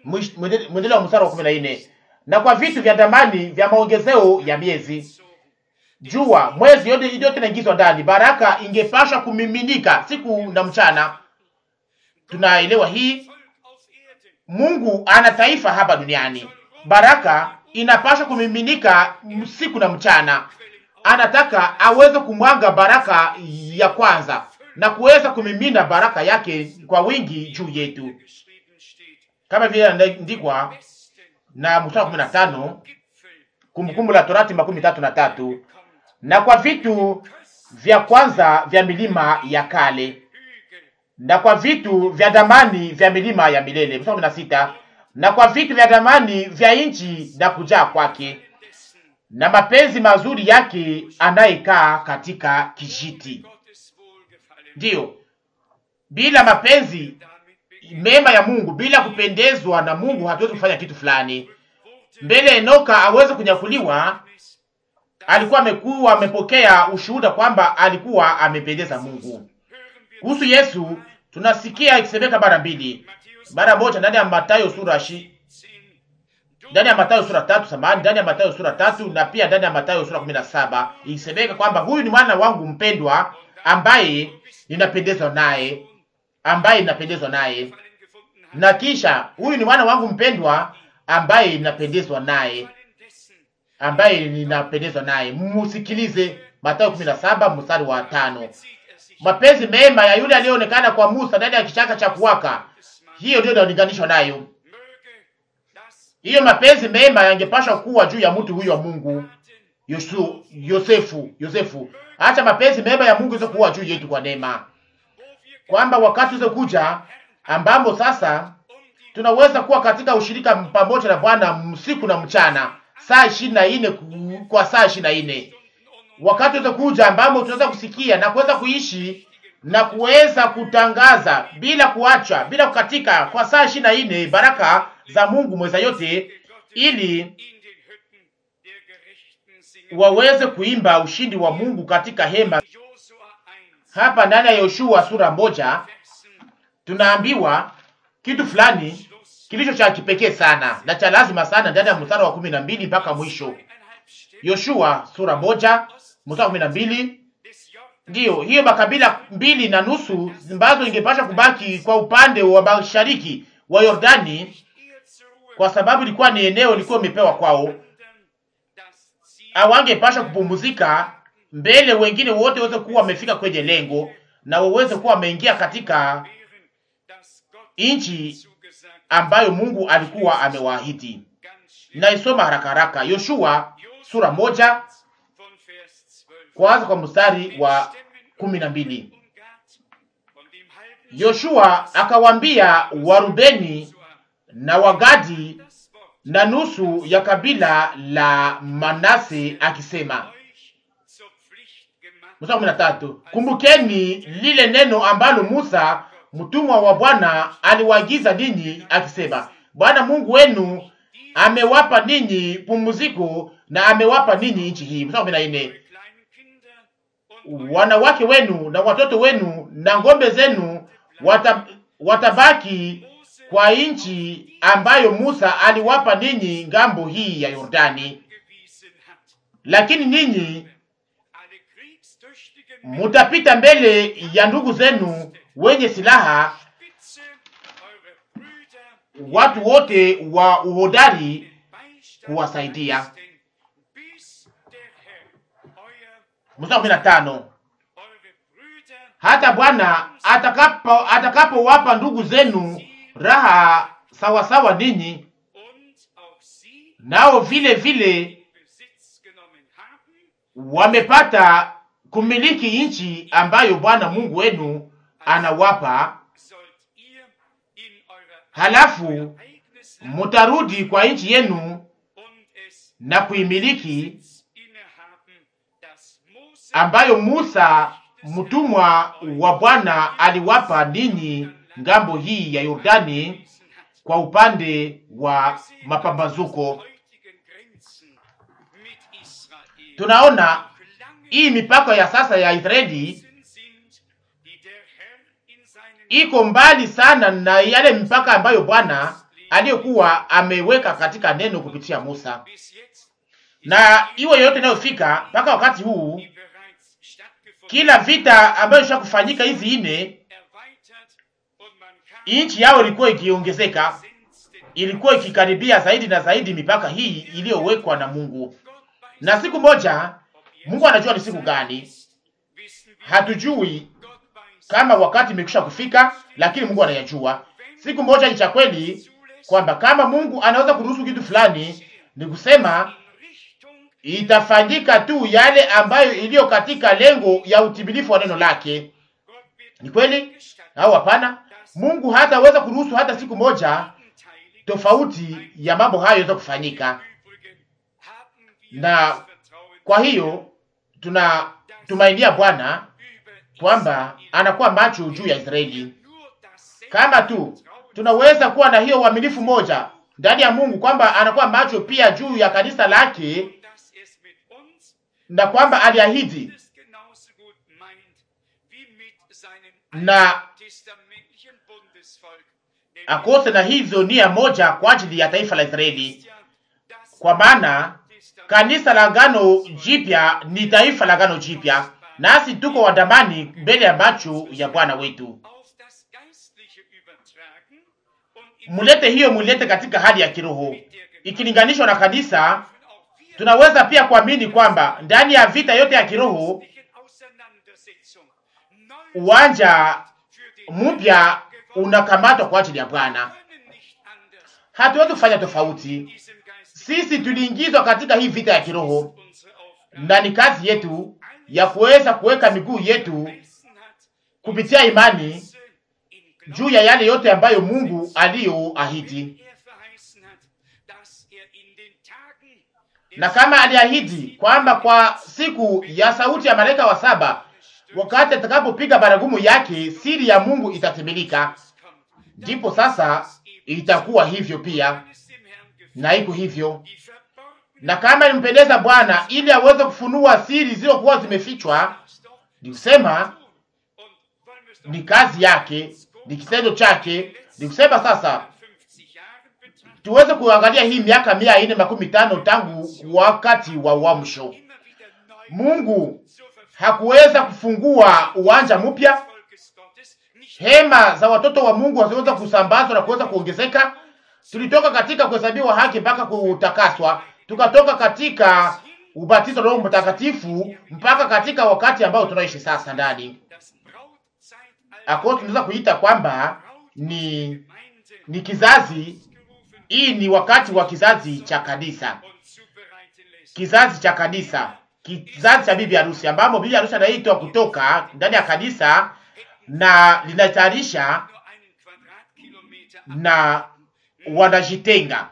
Mwish- mwende- Mwendeleo wa mstari wa kumi na nne na kwa vitu vya damani vya maongezeo ya miezi, jua, mwezi, yote yote inaingizwa ndani. Baraka ingepasha kumiminika siku na mchana. Tunaelewa hii. Mungu ana taifa hapa duniani, baraka inapasha kumiminika siku na mchana. Anataka aweze kumwaga baraka ya kwanza na kuweza kumimina baraka yake kwa wingi juu yetu, kama vile inaandikwa na mstari wa kumi na tano Kumbukumbu la Torati makumi tatu na tatu na kwa vitu vya kwanza vya milima ya kale na kwa vitu vya damani vya milima ya milele. Mstari wa kumi na sita na kwa vitu vya damani vya nchi na kujaa kwake na mapenzi mazuri yake anayekaa katika kijiti. Ndiyo, bila mapenzi mema ya Mungu, bila kupendezwa na Mungu, hatuwezi kufanya kitu fulani. Mbele Enoka aweze kunyakuliwa, alikuwa amekuwa amepokea ushuhuda kwamba alikuwa amependeza Mungu. Kuhusu Yesu tunasikia ikisemeka mara mbili, mara moja ndani ya Mathayo sura shi ndani ya Mathayo sura tatu samahani, ndani ya Mathayo sura tatu na pia ndani ya Mathayo sura kumi na saba ikisemeka kwamba huyu ni mwana wangu mpendwa ambaye ninapendezwa naye, ambaye ninapendezwa naye. Na kisha huyu ni mwana wangu mpendwa ambaye ninapendezwa naye, ambaye ninapendezwa naye. Mmusikilize. Mathayo kumi na saba mstari wa tano. Mapenzi mema ya yule aliyeonekana kwa Musa ndani ya kichaka cha kuwaka, hiyo ndio inalinganishwa nayo. Hiyo mapenzi mema yangepashwa kuwa juu ya mtu huyo wa Mungu Yosu, Yosefu, Yosefu. Acha mapenzi mema ya Mungu iweze kuwa juu yetu kwa neema, kwamba wakati uweze kuja ambamo sasa tunaweza kuwa katika ushirika pamoja na Bwana usiku na mchana, saa ishirini na nne kwa saa ishirini na nne wakati uweze kuja ambamo tunaweza kusikia na kuweza kuishi na kuweza kutangaza bila kuacha, bila kukatika kwa saa ishirini na nne baraka za Mungu mweza yote, ili waweze kuimba ushindi wa Mungu katika hema. Hapa ndani ya Yoshua sura moja tunaambiwa kitu fulani kilicho cha kipekee sana na cha lazima sana ndani ya mstari wa kumi na mbili mpaka mwisho. Yoshua sura moja mstari wa kumi na mbili ndiyo hiyo makabila mbili na nusu ambazo ingepasha kubaki kwa upande wa mashariki wa Yordani, kwa sababu ilikuwa ni eneo lilikuwa imepewa kwao, awangepasha kupumzika mbele wengine wote waweze kuwa wamefika kwenye lengo na waweze kuwa wameingia katika nchi ambayo Mungu alikuwa amewaahidi. Naisoma haraka haraka, Yoshua sura moja kwanza kwa mstari wa kumi na mbili. Yoshua akawambia Warubeni na Wagadi na nusu ya kabila la Manase akisema, mstari kumi na tatu, kumbukeni lile neno ambalo Musa mtumwa wa Bwana aliwaagiza ninyi akisema, Bwana Mungu wenu amewapa ninyi pumziko na amewapa ninyi nchi hii. Mstari kumi na nne, wanawake wenu na watoto wenu na ng'ombe zenu wata, watabaki kwa nchi ambayo Musa aliwapa ninyi ngambo hii ya Yordani, lakini ninyi mutapita mbele ya ndugu zenu wenye silaha, watu wote wa uhodari kuwasaidia. Mstari kumi na tano hata Bwana atakapo atakapowapa ndugu zenu raha sawasawa ninyi, nao vile vile wamepata kumiliki nchi ambayo Bwana Mungu wenu anawapa, halafu mutarudi kwa nchi yenu na kuimiliki ambayo Musa mtumwa wa Bwana aliwapa ninyi ngambo hii ya Yordani kwa upande wa mapambazuko. Tunaona hii mipaka ya sasa ya Israeli iko mbali sana na yale mipaka ambayo Bwana aliyokuwa ameweka katika neno kupitia Musa, na iwe yoyote inayofika mpaka wakati huu, kila vita ambayo isha kufanyika hizi ine, nchi yao ilikuwa ikiongezeka, ilikuwa ikikaribia zaidi na zaidi mipaka hii iliyowekwa na Mungu. Na siku moja, Mungu anajua ni siku gani, hatujui kama wakati imekwisha kufika, lakini Mungu anayajua. Siku moja ni cha kweli kwamba kama Mungu anaweza kuruhusu kitu fulani, ni kusema itafanyika tu yale ambayo iliyo katika lengo ya utimilifu wa neno lake. Ni kweli au hapana? Mungu hataweza kuruhusu hata siku moja tofauti ya mambo hayo yaweza kufanyika, na kwa hiyo tunatumainia Bwana kwamba anakuwa macho juu ya Israeli. Kama tu tunaweza kuwa na hiyo uaminifu moja ndani ya Mungu kwamba anakuwa macho pia juu ya kanisa lake, na kwamba aliahidi na akose na hizo nia moja kwa ajili ya taifa la Israeli, kwa maana kanisa la Agano Jipya ni taifa la Agano Jipya, nasi tuko wadamani mbele ya macho ya Bwana wetu. Mulete hiyo, mulete katika hali ya kiroho ikilinganishwa na kanisa. Tunaweza pia kuamini kwamba ndani ya vita yote ya kiroho uwanja mpya unakamatwa kwa ajili ya Bwana. Hatuwezi kufanya tofauti. Sisi tuliingizwa katika hii vita ya kiroho, na ni kazi yetu ya kuweza kuweka miguu yetu kupitia imani juu ya yale yote ambayo Mungu aliyoahidi. Na kama aliahidi kwamba kwa siku ya sauti ya malaika wa saba, wakati atakapopiga baragumu yake, siri ya Mungu itatimilika, ndipo sasa itakuwa hivyo pia, na iko hivyo. Na kama ilimpendeza Bwana ili aweze kufunua siri zilizokuwa zimefichwa, ni kusema ni kazi yake, ni kitendo chake. Ni kusema sasa tuweze kuangalia hii miaka mia ine makumi tano tangu wakati wa uamsho. Mungu hakuweza kufungua uwanja mpya, hema za watoto wa Mungu haziweza kusambazwa na kuweza kuongezeka. Tulitoka katika kuhesabiwa haki mpaka kutakaswa, tukatoka katika ubatizo wa Roho Mtakatifu mpaka katika wakati ambao tunaishi sasa ndani ako, tunaweza kuita kwamba ni ni kizazi hii ni wakati wa kizazi cha kanisa, kizazi cha kanisa, kizazi cha bibi harusi, ambamo bibi harusi anaitwa kutoka ndani ya kanisa na linatayarisha na wanajitenga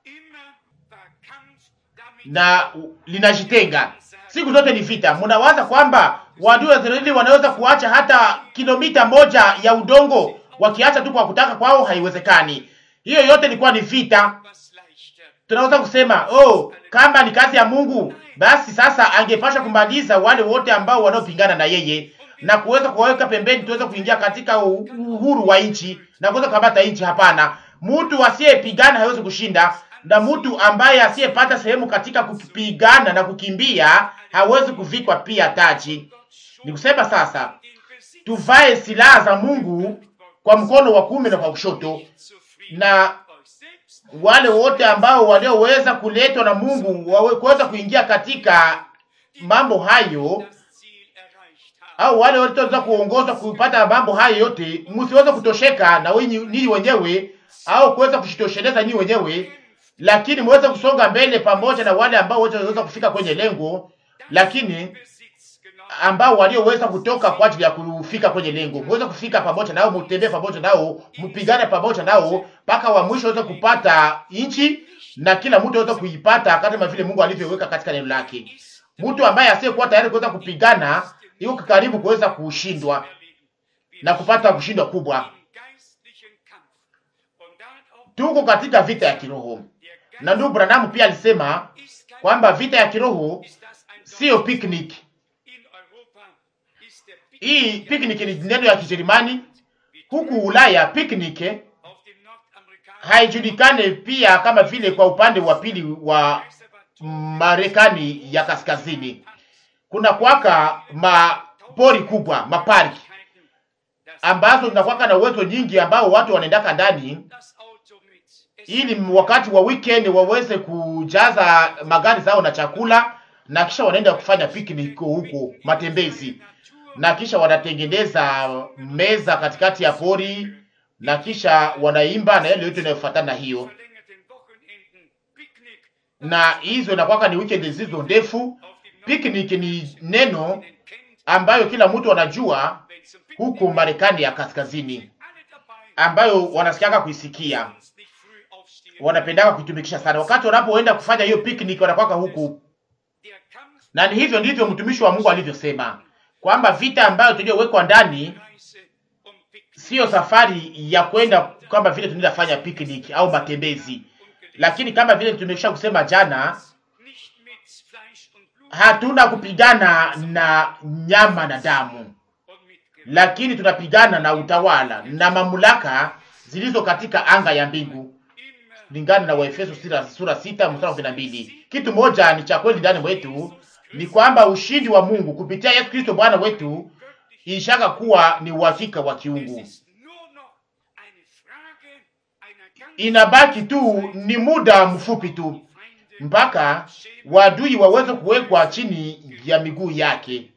na linajitenga. Siku zote ni vita. Mnawaza kwamba wadui wa Israeli wanaweza kuacha hata kilomita moja ya udongo, wakiacha tu kwa kutaka kwao? Haiwezekani. Hiyo yote ilikuwa ni vita. Tunaweza kusema oh, kama ni kazi ya Mungu, basi sasa angepasha kumaliza wale wote ambao wanaopingana na yeye na kuweza kuwaweka pembeni, tuweze kuingia katika uhuru wa nchi na kuweza kukamata nchi. Hapana, mtu asiyepigana hawezi kushinda, na mtu ambaye asiyepata sehemu katika kupigana na kukimbia hawezi kuvikwa pia taji. Ni kusema sasa tuvae silaha za Mungu kwa mkono wa kuume na kwa kushoto, na wale wote ambao walioweza kuletwa na Mungu wawe kuweza kuingia katika mambo hayo, au wale wote waweza kuongozwa kupata mambo hayo yote, msiweze kutosheka na ninyi wenyewe au kuweza kushitosheleza ninyi wenyewe, lakini muweze kusonga mbele pamoja na wale ambao wote waweza kufika kwenye lengo, lakini ambao walioweza kutoka kwa ajili ya kufika kwenye lengo, muweze kufika pamoja nao, mutembee pamoja nao, mpigane pamoja nao mpaka wa mwisho waweze kupata nchi, na kila mtu aweze kuipata kama vile Mungu alivyoweka katika neno lake. Mtu ambaye asiyekuwa tayari kuweza kupigana yuko karibu kuweza kushindwa na kupata kushindwa kubwa. Tuko katika vita ya kiroho, na ndugu Branham pia alisema kwamba vita ya kiroho siyo picnic. Hii picnic ni neno ya Kijerumani. Huku Ulaya picnic haijulikane pia kama vile kwa upande wa pili wa Marekani ya kaskazini kuna kwaka mapori kubwa maparki ambazo zinakwaka na uwezo nyingi ambao watu wanaendaka ndani ili wakati wa weekend waweze kujaza magari zao na chakula, na kisha wanaenda kufanya picnic huko matembezi, na kisha wanatengeneza meza katikati ya pori, na kisha wanaimba na yale yote inayofuatana na hiyo, na hizo inakwaka ni weekend zilizo ndefu. Picnic ni neno ambayo kila mtu anajua huko Marekani ya kaskazini, ambayo wanasikiaka kuisikia wanapendaka kuitumikisha sana. Wakati wanapoenda kufanya hiyo picnic, wanakwaka huku, na ni hivyo ndivyo mtumishi wa Mungu alivyosema kwamba vita ambayo tuliyowekwa ndani siyo safari ya kwenda kama vile tunaenda fanya picnic au matembezi, lakini kama vile tumekisha kusema jana, hatuna kupigana na nyama na damu, lakini tunapigana na utawala na mamlaka zilizo katika anga ya mbingu kulingana na Waefeso sura sita mstari kumi na mbili. Kitu moja ni cha kweli ndani mwetu ni kwamba ushindi wa Mungu kupitia Yesu Kristo Bwana wetu ishaka kuwa ni uhakika wa kiungu. Inabaki tu ni muda mfupi tu mpaka wadui waweze kuwekwa chini ya miguu yake,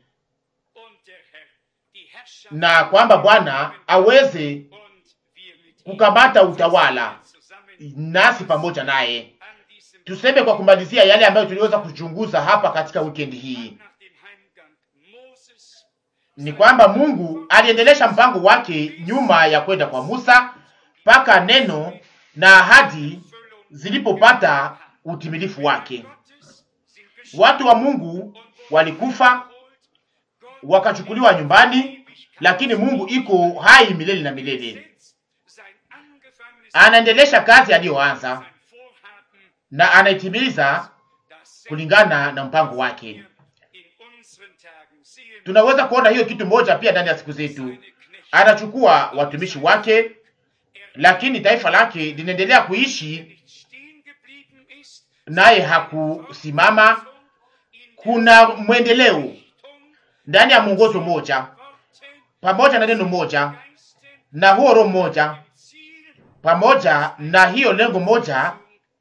na kwamba Bwana aweze kukamata utawala nasi pamoja naye. Tuseme kwa kumalizia yale ambayo tuliweza kuchunguza hapa katika wikendi hii, ni kwamba Mungu aliendelesha mpango wake nyuma ya kwenda kwa Musa mpaka neno na ahadi zilipopata utimilifu wake. Watu wa Mungu walikufa wakachukuliwa nyumbani, lakini Mungu iko hai milele na milele anaendelesha kazi aliyoanza na anaitimiliza kulingana na mpango wake. Tunaweza kuona hiyo kitu moja pia ndani ya siku zetu. Anachukua watumishi wake, lakini taifa lake linaendelea kuishi naye hakusimama. Kuna mwendeleo ndani ya mwongozo moja, pamoja na neno moja na huo roho moja pamoja na hiyo lengo moja,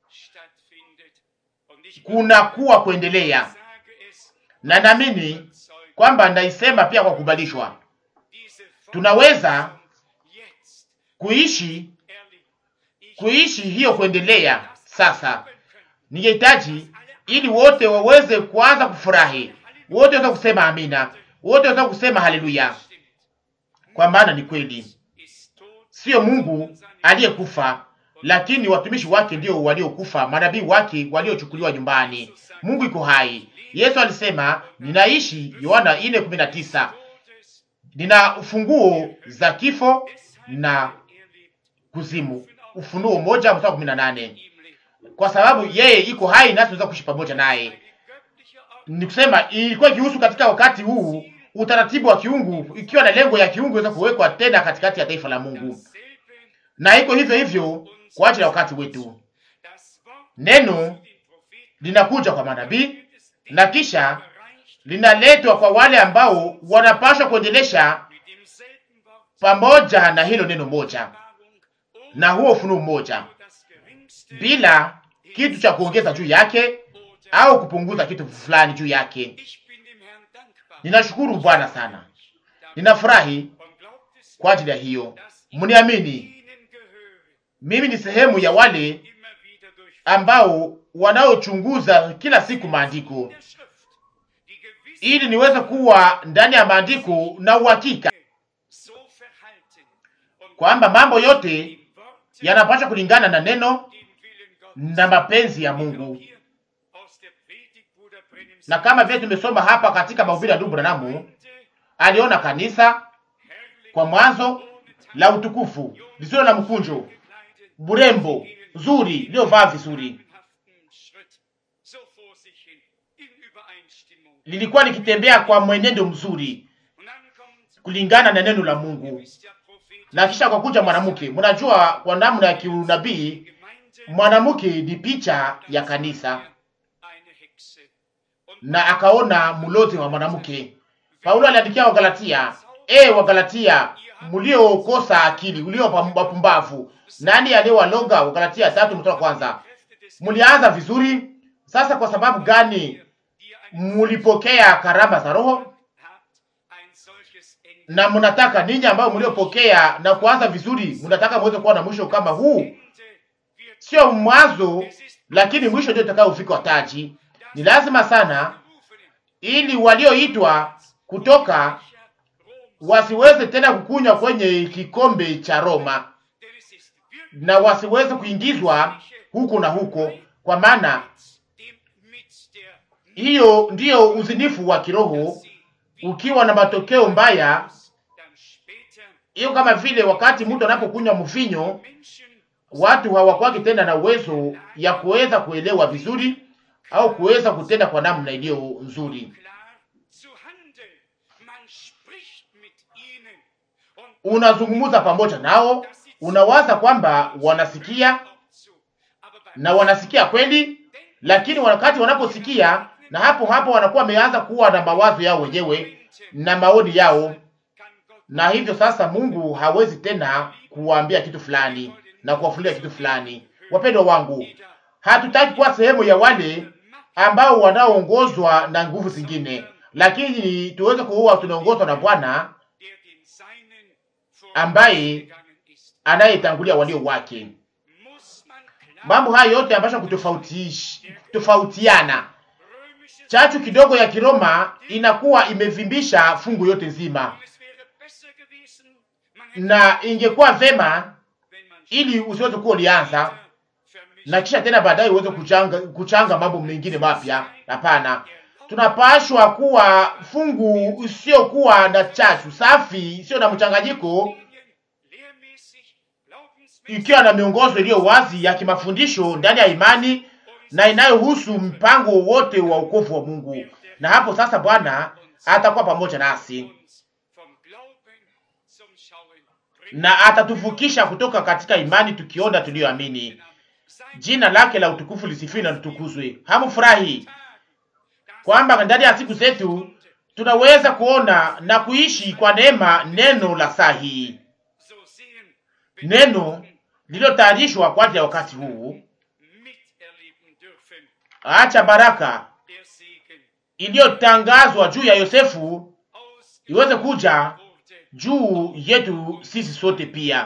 kuna kuwa kuendelea, na naamini kwamba naisema pia kwa kubalishwa, tunaweza kuishi kuishi hiyo kuendelea. Sasa ningehitaji ili wote waweze kuanza kufurahi, wote waweze kusema amina, wote waweze kusema haleluya, kwa maana ni kweli Sio Mungu aliyekufa, lakini watumishi wake ndio waliokufa, manabii wake waliochukuliwa nyumbani. Mungu iko hai. Yesu alisema ninaishi, Yohana 4:19, nina ufunguo za kifo na kuzimu, Ufunuo moja mstari kumi na nane. Kwa sababu yeye iko hai, nasi tunaweza kuishi pamoja naye. Ni kusema ilikuwa ikihusu katika wakati huu utaratibu wa kiungu ikiwa na lengo ya kiungu iweza kuwekwa tena katikati ya taifa la Mungu, na iko hivyo hivyo kwa ajili ya wakati wetu. Neno linakuja kwa manabii na kisha linaletwa kwa wale ambao wanapaswa kuendelesha pamoja na hilo neno moja na huo ufunuo mmoja, bila kitu cha kuongeza juu yake au kupunguza kitu fulani juu yake. Ninashukuru Bwana sana, ninafurahi kwa ajili ya hiyo. Mniamini, mimi ni sehemu ya wale ambao wanaochunguza kila siku maandiko ili niweze kuwa ndani ya maandiko na uhakika kwamba mambo yote yanapaswa kulingana na neno na mapenzi ya Mungu. Na kama vile tumesoma hapa katika mahubiri ya ndugu Branamu, aliona kanisa kwa mwanzo la utukufu lisilo na mkunjo, burembo zuri, liliovaa vizuri, lilikuwa likitembea kwa mwenendo mzuri kulingana na neno la Mungu. na kisha akakuja mwanamke. Mnajua kwa namna ya kiunabii mwanamke ni picha ya kanisa, na akaona mlozi wa mwanamke. Paulo aliandikia Wagalatia, e Wagalatia mliokosa akili, ulio wapumbavu, nani aliyewaloga? Wagalatia tatu mstari wa kwanza. Mlianza vizuri, sasa kwa sababu gani mulipokea karama za Roho na mnataka ninyi ambao mliopokea na kuanza vizuri, mnataka muweze kuwa na mwisho kama huu? Sio mwanzo, lakini mwisho ndio utakaofika taji. Ni lazima sana, ili walioitwa kutoka wasiweze tena kukunywa kwenye kikombe cha Roma na wasiweze kuingizwa huko na huko, kwa maana hiyo ndiyo uzinifu wa kiroho ukiwa na matokeo mbaya. Hiyo kama vile wakati mtu anapokunywa mvinyo, watu hawakwaki tena na uwezo ya kuweza kuelewa vizuri au kuweza kutenda kwa namna iliyo nzuri. Unazungumza pamoja nao, unawaza kwamba wanasikia na wanasikia kweli, lakini wakati wanaposikia na hapo hapo wanakuwa wameanza kuwa na mawazo yao wenyewe na maoni yao, na hivyo sasa Mungu hawezi tena kuwaambia kitu fulani na kuwafunulia kitu fulani. Wapendwa wangu, hatutaki kuwa sehemu ya wale ambao wanaoongozwa na nguvu zingine, lakini tuweze kuwa tunaongozwa na Bwana ambaye anayetangulia walio wake. Mambo haya yote ambayo kutofautiana chachu kidogo ya Kiroma inakuwa imevimbisha fungu yote nzima, na ingekuwa vema ili usiweze kuwa ulianza na kisha tena baadaye uweze kuchanga, kuchanga mambo mengine mapya. Hapana, tunapashwa kuwa fungu isiyokuwa na chachu, safi, isiyo na mchanganyiko, ikiwa na miongozo iliyo wazi ya kimafundisho ndani ya imani na inayohusu mpango wote wa wokovu wa Mungu. Na hapo sasa Bwana atakuwa pamoja nasi na atatuvukisha kutoka katika imani tukiona tuliyoamini. Jina lake la utukufu lisifiwe na litukuzwe. Hamufurahi kwamba ndani ya siku zetu tunaweza kuona na kuishi kwa neema neno la saa hii, neno lililotayarishwa kwa ajili ya wakati huu. Acha baraka iliyotangazwa juu ya Yosefu iweze kuja juu yetu sisi sote pia.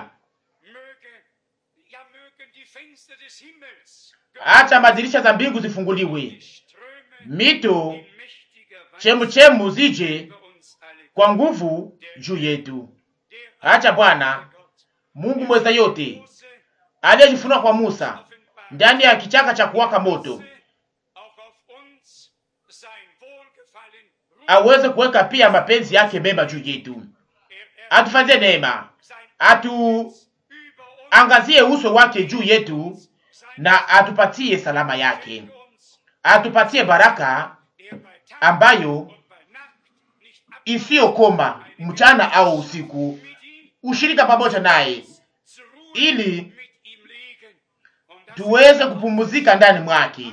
Acha madirisha za mbingu zifunguliwe, mito chemuchemu zije kwa nguvu juu yetu. Acha Bwana Mungu mweza yote aliyejifunua kwa Musa ndani ya kichaka cha kuwaka moto aweze kuweka pia mapenzi yake mema juu yetu, atufanyie neema, atuangazie uso wake juu yetu, na atupatie salama yake, atupatie baraka ambayo isiyokoma mchana au usiku, ushirika pamoja naye, ili tuweze kupumzika ndani mwake,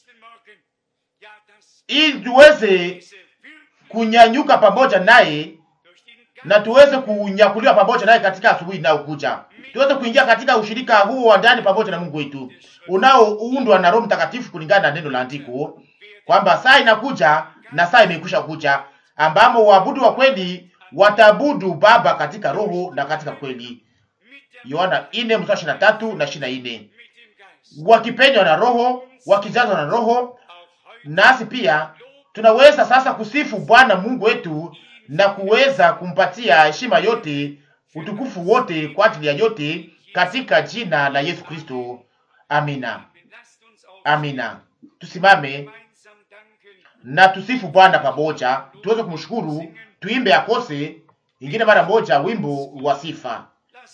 ili tuweze kunyanyuka pamoja naye na tuweze kunyakuliwa pamoja naye katika asubuhi inayokuja, tuweze kuingia katika ushirika huo wa ndani pamoja na Mungu wetu unaoundwa na Roho Mtakatifu, kulingana na neno la andiko kwamba saa inakuja na saa imekwisha kuja, ambamo waabudu wa kweli wataabudu Baba katika roho na katika kweli. Yohana 4 mstari 23 na 24. Wakipenywa na Roho, wakijazwa na Roho, nasi pia tunaweza sasa kusifu Bwana Mungu wetu na kuweza kumpatia heshima yote, utukufu wote kwa ajili ya yote katika jina la Yesu Kristo. Amina, amina. Tusimame na tusifu Bwana pamoja, tuweze kumshukuru, tuimbe akose ingine mara moja wimbo wa sifa.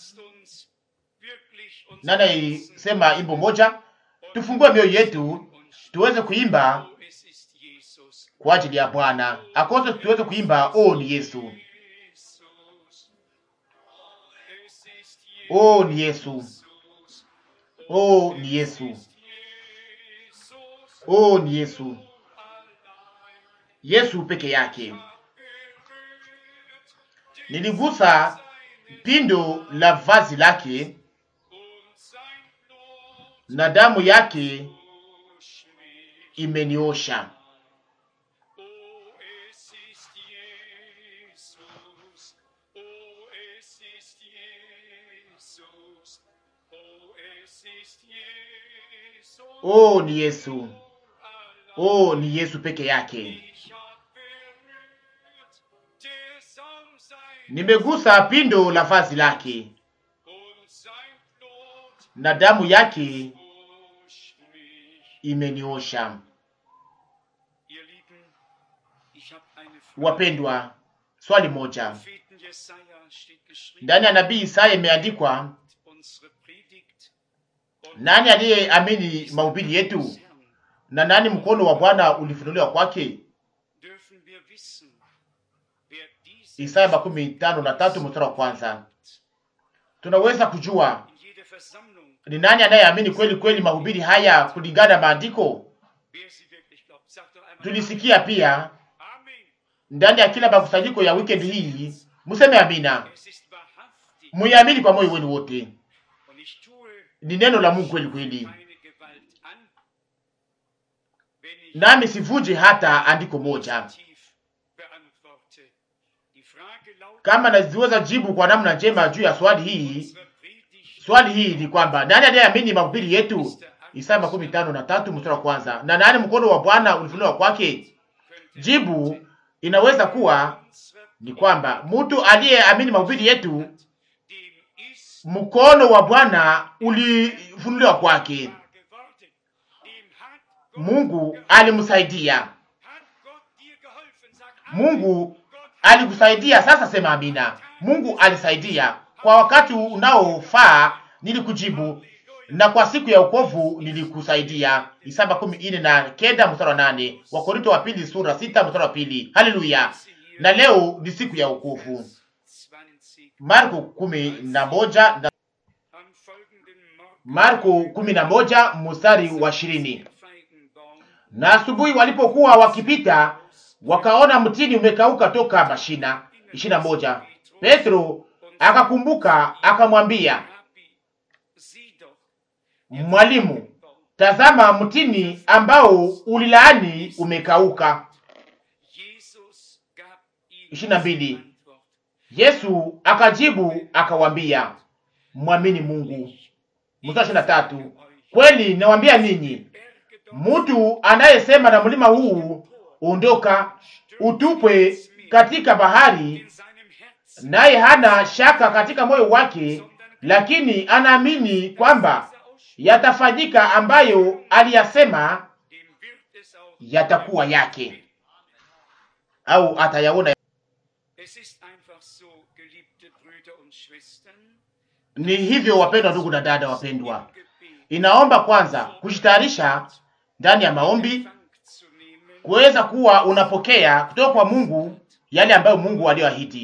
Nani sema imbo moja? Tufungue mioyo yetu tuweze kuimba kwa ajili ya Bwana akose, tuweze kuimba oh, ni Yesu. Oh, ni Yesu. Oh, ni Yesu. Oh, ni Yesu. Yesu peke yake. Niligusa pindo la vazi lake na damu yake imeniosha. Oh, ni Yesu. Oh, ni Yesu peke yake. Nimegusa pindo la vazi lake na damu yake imeniosha. Wapendwa, swali moja ndani ya nabii Isaya imeandikwa, nani aliyeamini mahubiri yetu na nani mkono wa Bwana ulifunuliwa kwake? Isaya makumi tano na tatu mstari wa kwanza. Tunaweza kujua ni nani anayeamini kweli kweli mahubiri haya kulingana na maandiko. Tulisikia pia ndani ya kila makusanyiko ya weekend hii, mseme amina, muiamini kwa moyo wenu wote. Ni neno la Mungu kweli kweli, nami sivuje hata andiko moja. Kama naziweza jibu kwa namna njema juu ya swali hii, swali hii ni kwamba nani aliyeamini mahubiri yetu? Isaya makumi tano na tatu mstari wa kwanza. Na nani mkono wa Bwana ulifunuliwa kwake? Jibu inaweza kuwa ni kwamba mtu aliyeamini mahubiri yetu, mkono wa Bwana ulifunuliwa kwake. Mungu alimsaidia. Mungu alikusaidia. Sasa sema amina. Mungu alisaidia kwa wakati unaofaa, nilikujibu na kwa siku ya wokovu nilikusaidia. Isaya makumi ine na kenda mstari wa nane Wakorinto wa pili sura sita mstari wa pili Haleluya! Na leo ni siku ya wokovu. Marko kumi na moja na Marko kumi na moja mstari wa ishirini na asubuhi walipokuwa wakipita wakaona mtini umekauka toka mashina. ishirini na moja Petro akakumbuka akamwambia, Mwalimu, tazama mtini ambao ulilaani umekauka. ishirini na mbili Yesu akajibu akawambia, mwamini Mungu. Mstari ishirini na tatu kweli nawambia ninyi, mtu anayesema na mlima huu ondoka, utupwe katika bahari, naye hana shaka katika moyo wake, lakini anaamini kwamba yatafanyika ambayo aliyasema yatakuwa yake, au atayaona. Ni hivyo, wapendwa ndugu na dada wapendwa, inaomba kwanza kujitayarisha ndani ya maombi kuweza kuwa unapokea kutoka kwa Mungu yale ambayo Mungu aliyoahidi.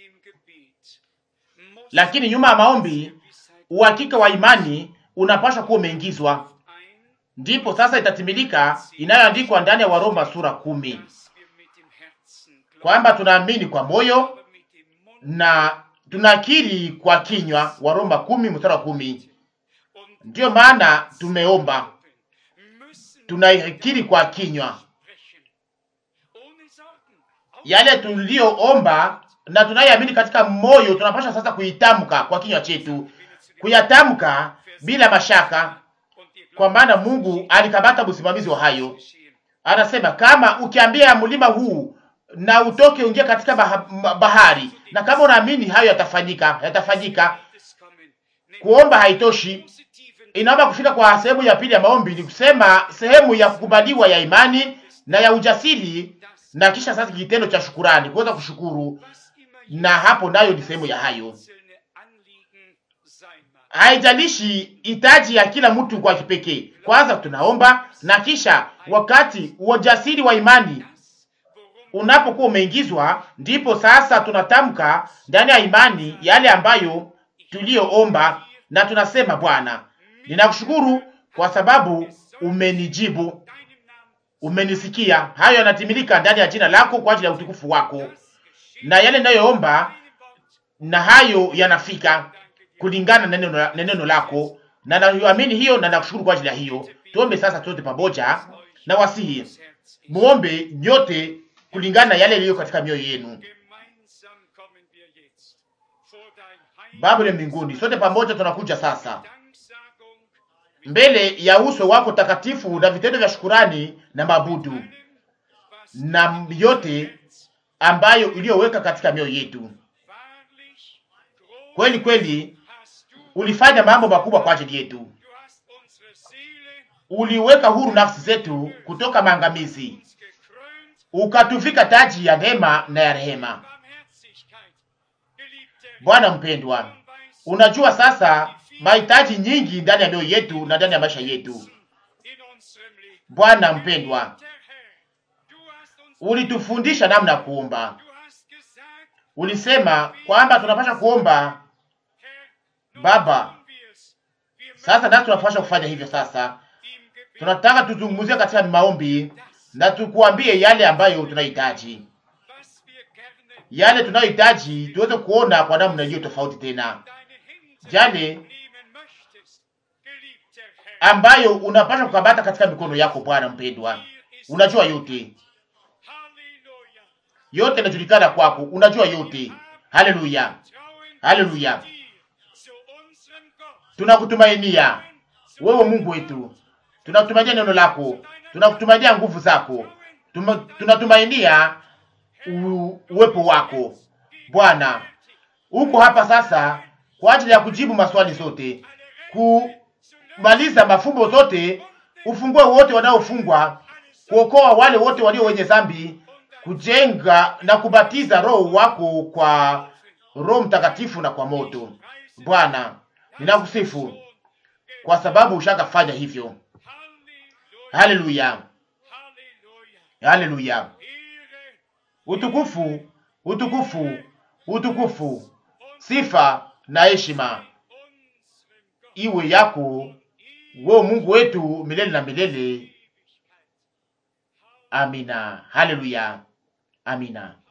Lakini nyuma ya maombi, uhakika wa imani unapaswa kuwa umeingizwa, ndipo sasa itatimilika inayoandikwa ndani ya Waroma sura kumi kwamba tunaamini kwa moyo na tunakiri kwa kinywa. Waroma kumi mstari wa kumi. Ndiyo maana tumeomba, tunakiri kwa kinywa yale tuliyoomba na tunayoamini katika moyo, tunapaswa sasa kuitamka kwa kinywa chetu, kuyatamka bila mashaka, kwa maana Mungu alikamata msimamizi wa hayo. Anasema kama ukiambia mlima huu na utoke uingie katika bahari, na kama unaamini hayo yatafanyika, yatafanyika. Kuomba haitoshi, inaomba kufika kwa sehemu ya pili ya maombi, ni kusema sehemu ya kukubaliwa ya imani na ya ujasiri na kisha sasa kitendo cha shukurani, kuweza kushukuru, na hapo nayo ni sehemu ya hayo. Haijalishi hitaji ya kila mtu kwa kipekee, kwanza tunaomba, na kisha wakati ujasiri wa imani unapokuwa umeingizwa, ndipo sasa tunatamka ndani ya imani yale ambayo tuliyoomba, na tunasema Bwana, ninakushukuru kwa sababu umenijibu, umenisikia. Hayo yanatimilika ndani ya jina lako kwa ajili ya utukufu wako, na yale ninayoomba na hayo yanafika kulingana na neno, na neno lako, na naamini hiyo na nakushukuru kwa ajili ya hiyo. Tuombe sasa sote pamoja, na wasihi muombe nyote kulingana na yale yaliyo katika mioyo yenu. Baba ya mbinguni, sote pamoja tunakuja sasa mbele ya uso wako takatifu na vitendo vya shukurani na mabudu na yote ambayo iliyoweka katika mioyo yetu. Kweli kweli, ulifanya mambo makubwa kwa ajili yetu. Uliweka huru nafsi zetu kutoka maangamizi, ukatuvika taji ya neema na ya rehema. Bwana mpendwa, unajua sasa mahitaji nyingi ndani ya mioyo yetu na ndani ya maisha yetu. Bwana mpendwa, ulitufundisha namna ya kuomba. Ulisema kwamba tunapasha kuomba Baba. Sasa nasi tunapasha kufanya hivyo. Sasa tunataka tuzungumzie katika maombi na tukuambie yale ambayo tunahitaji, yale tunayohitaji tuweze kuona kwa namna iliyo tofauti tena, yale ambayo unapasha kukabata katika mikono yako. Bwana mpendwa, unajua yote, yote inajulikana kwako, unajua yote. Haleluya, haleluya, tunakutumainia wewe Mungu wetu, tunakutumainia neno lako, tunakutumainia nguvu zako, tunatumainia uwepo wako Bwana. Uko hapa sasa kwa ajili ya kujibu maswali zote, kumaliza mafumbo zote, ufungue wote wanaofungwa, kuokoa wale wote walio wenye dhambi, kujenga na kubatiza roho wako kwa Roho Mtakatifu na kwa moto. Bwana, ninakusifu kwa sababu ushakafanya hivyo. Haleluya, haleluya, utukufu, utukufu, utukufu, sifa na heshima iwe yako wewe Mungu wetu milele na milele. Amina. Haleluya. Amina.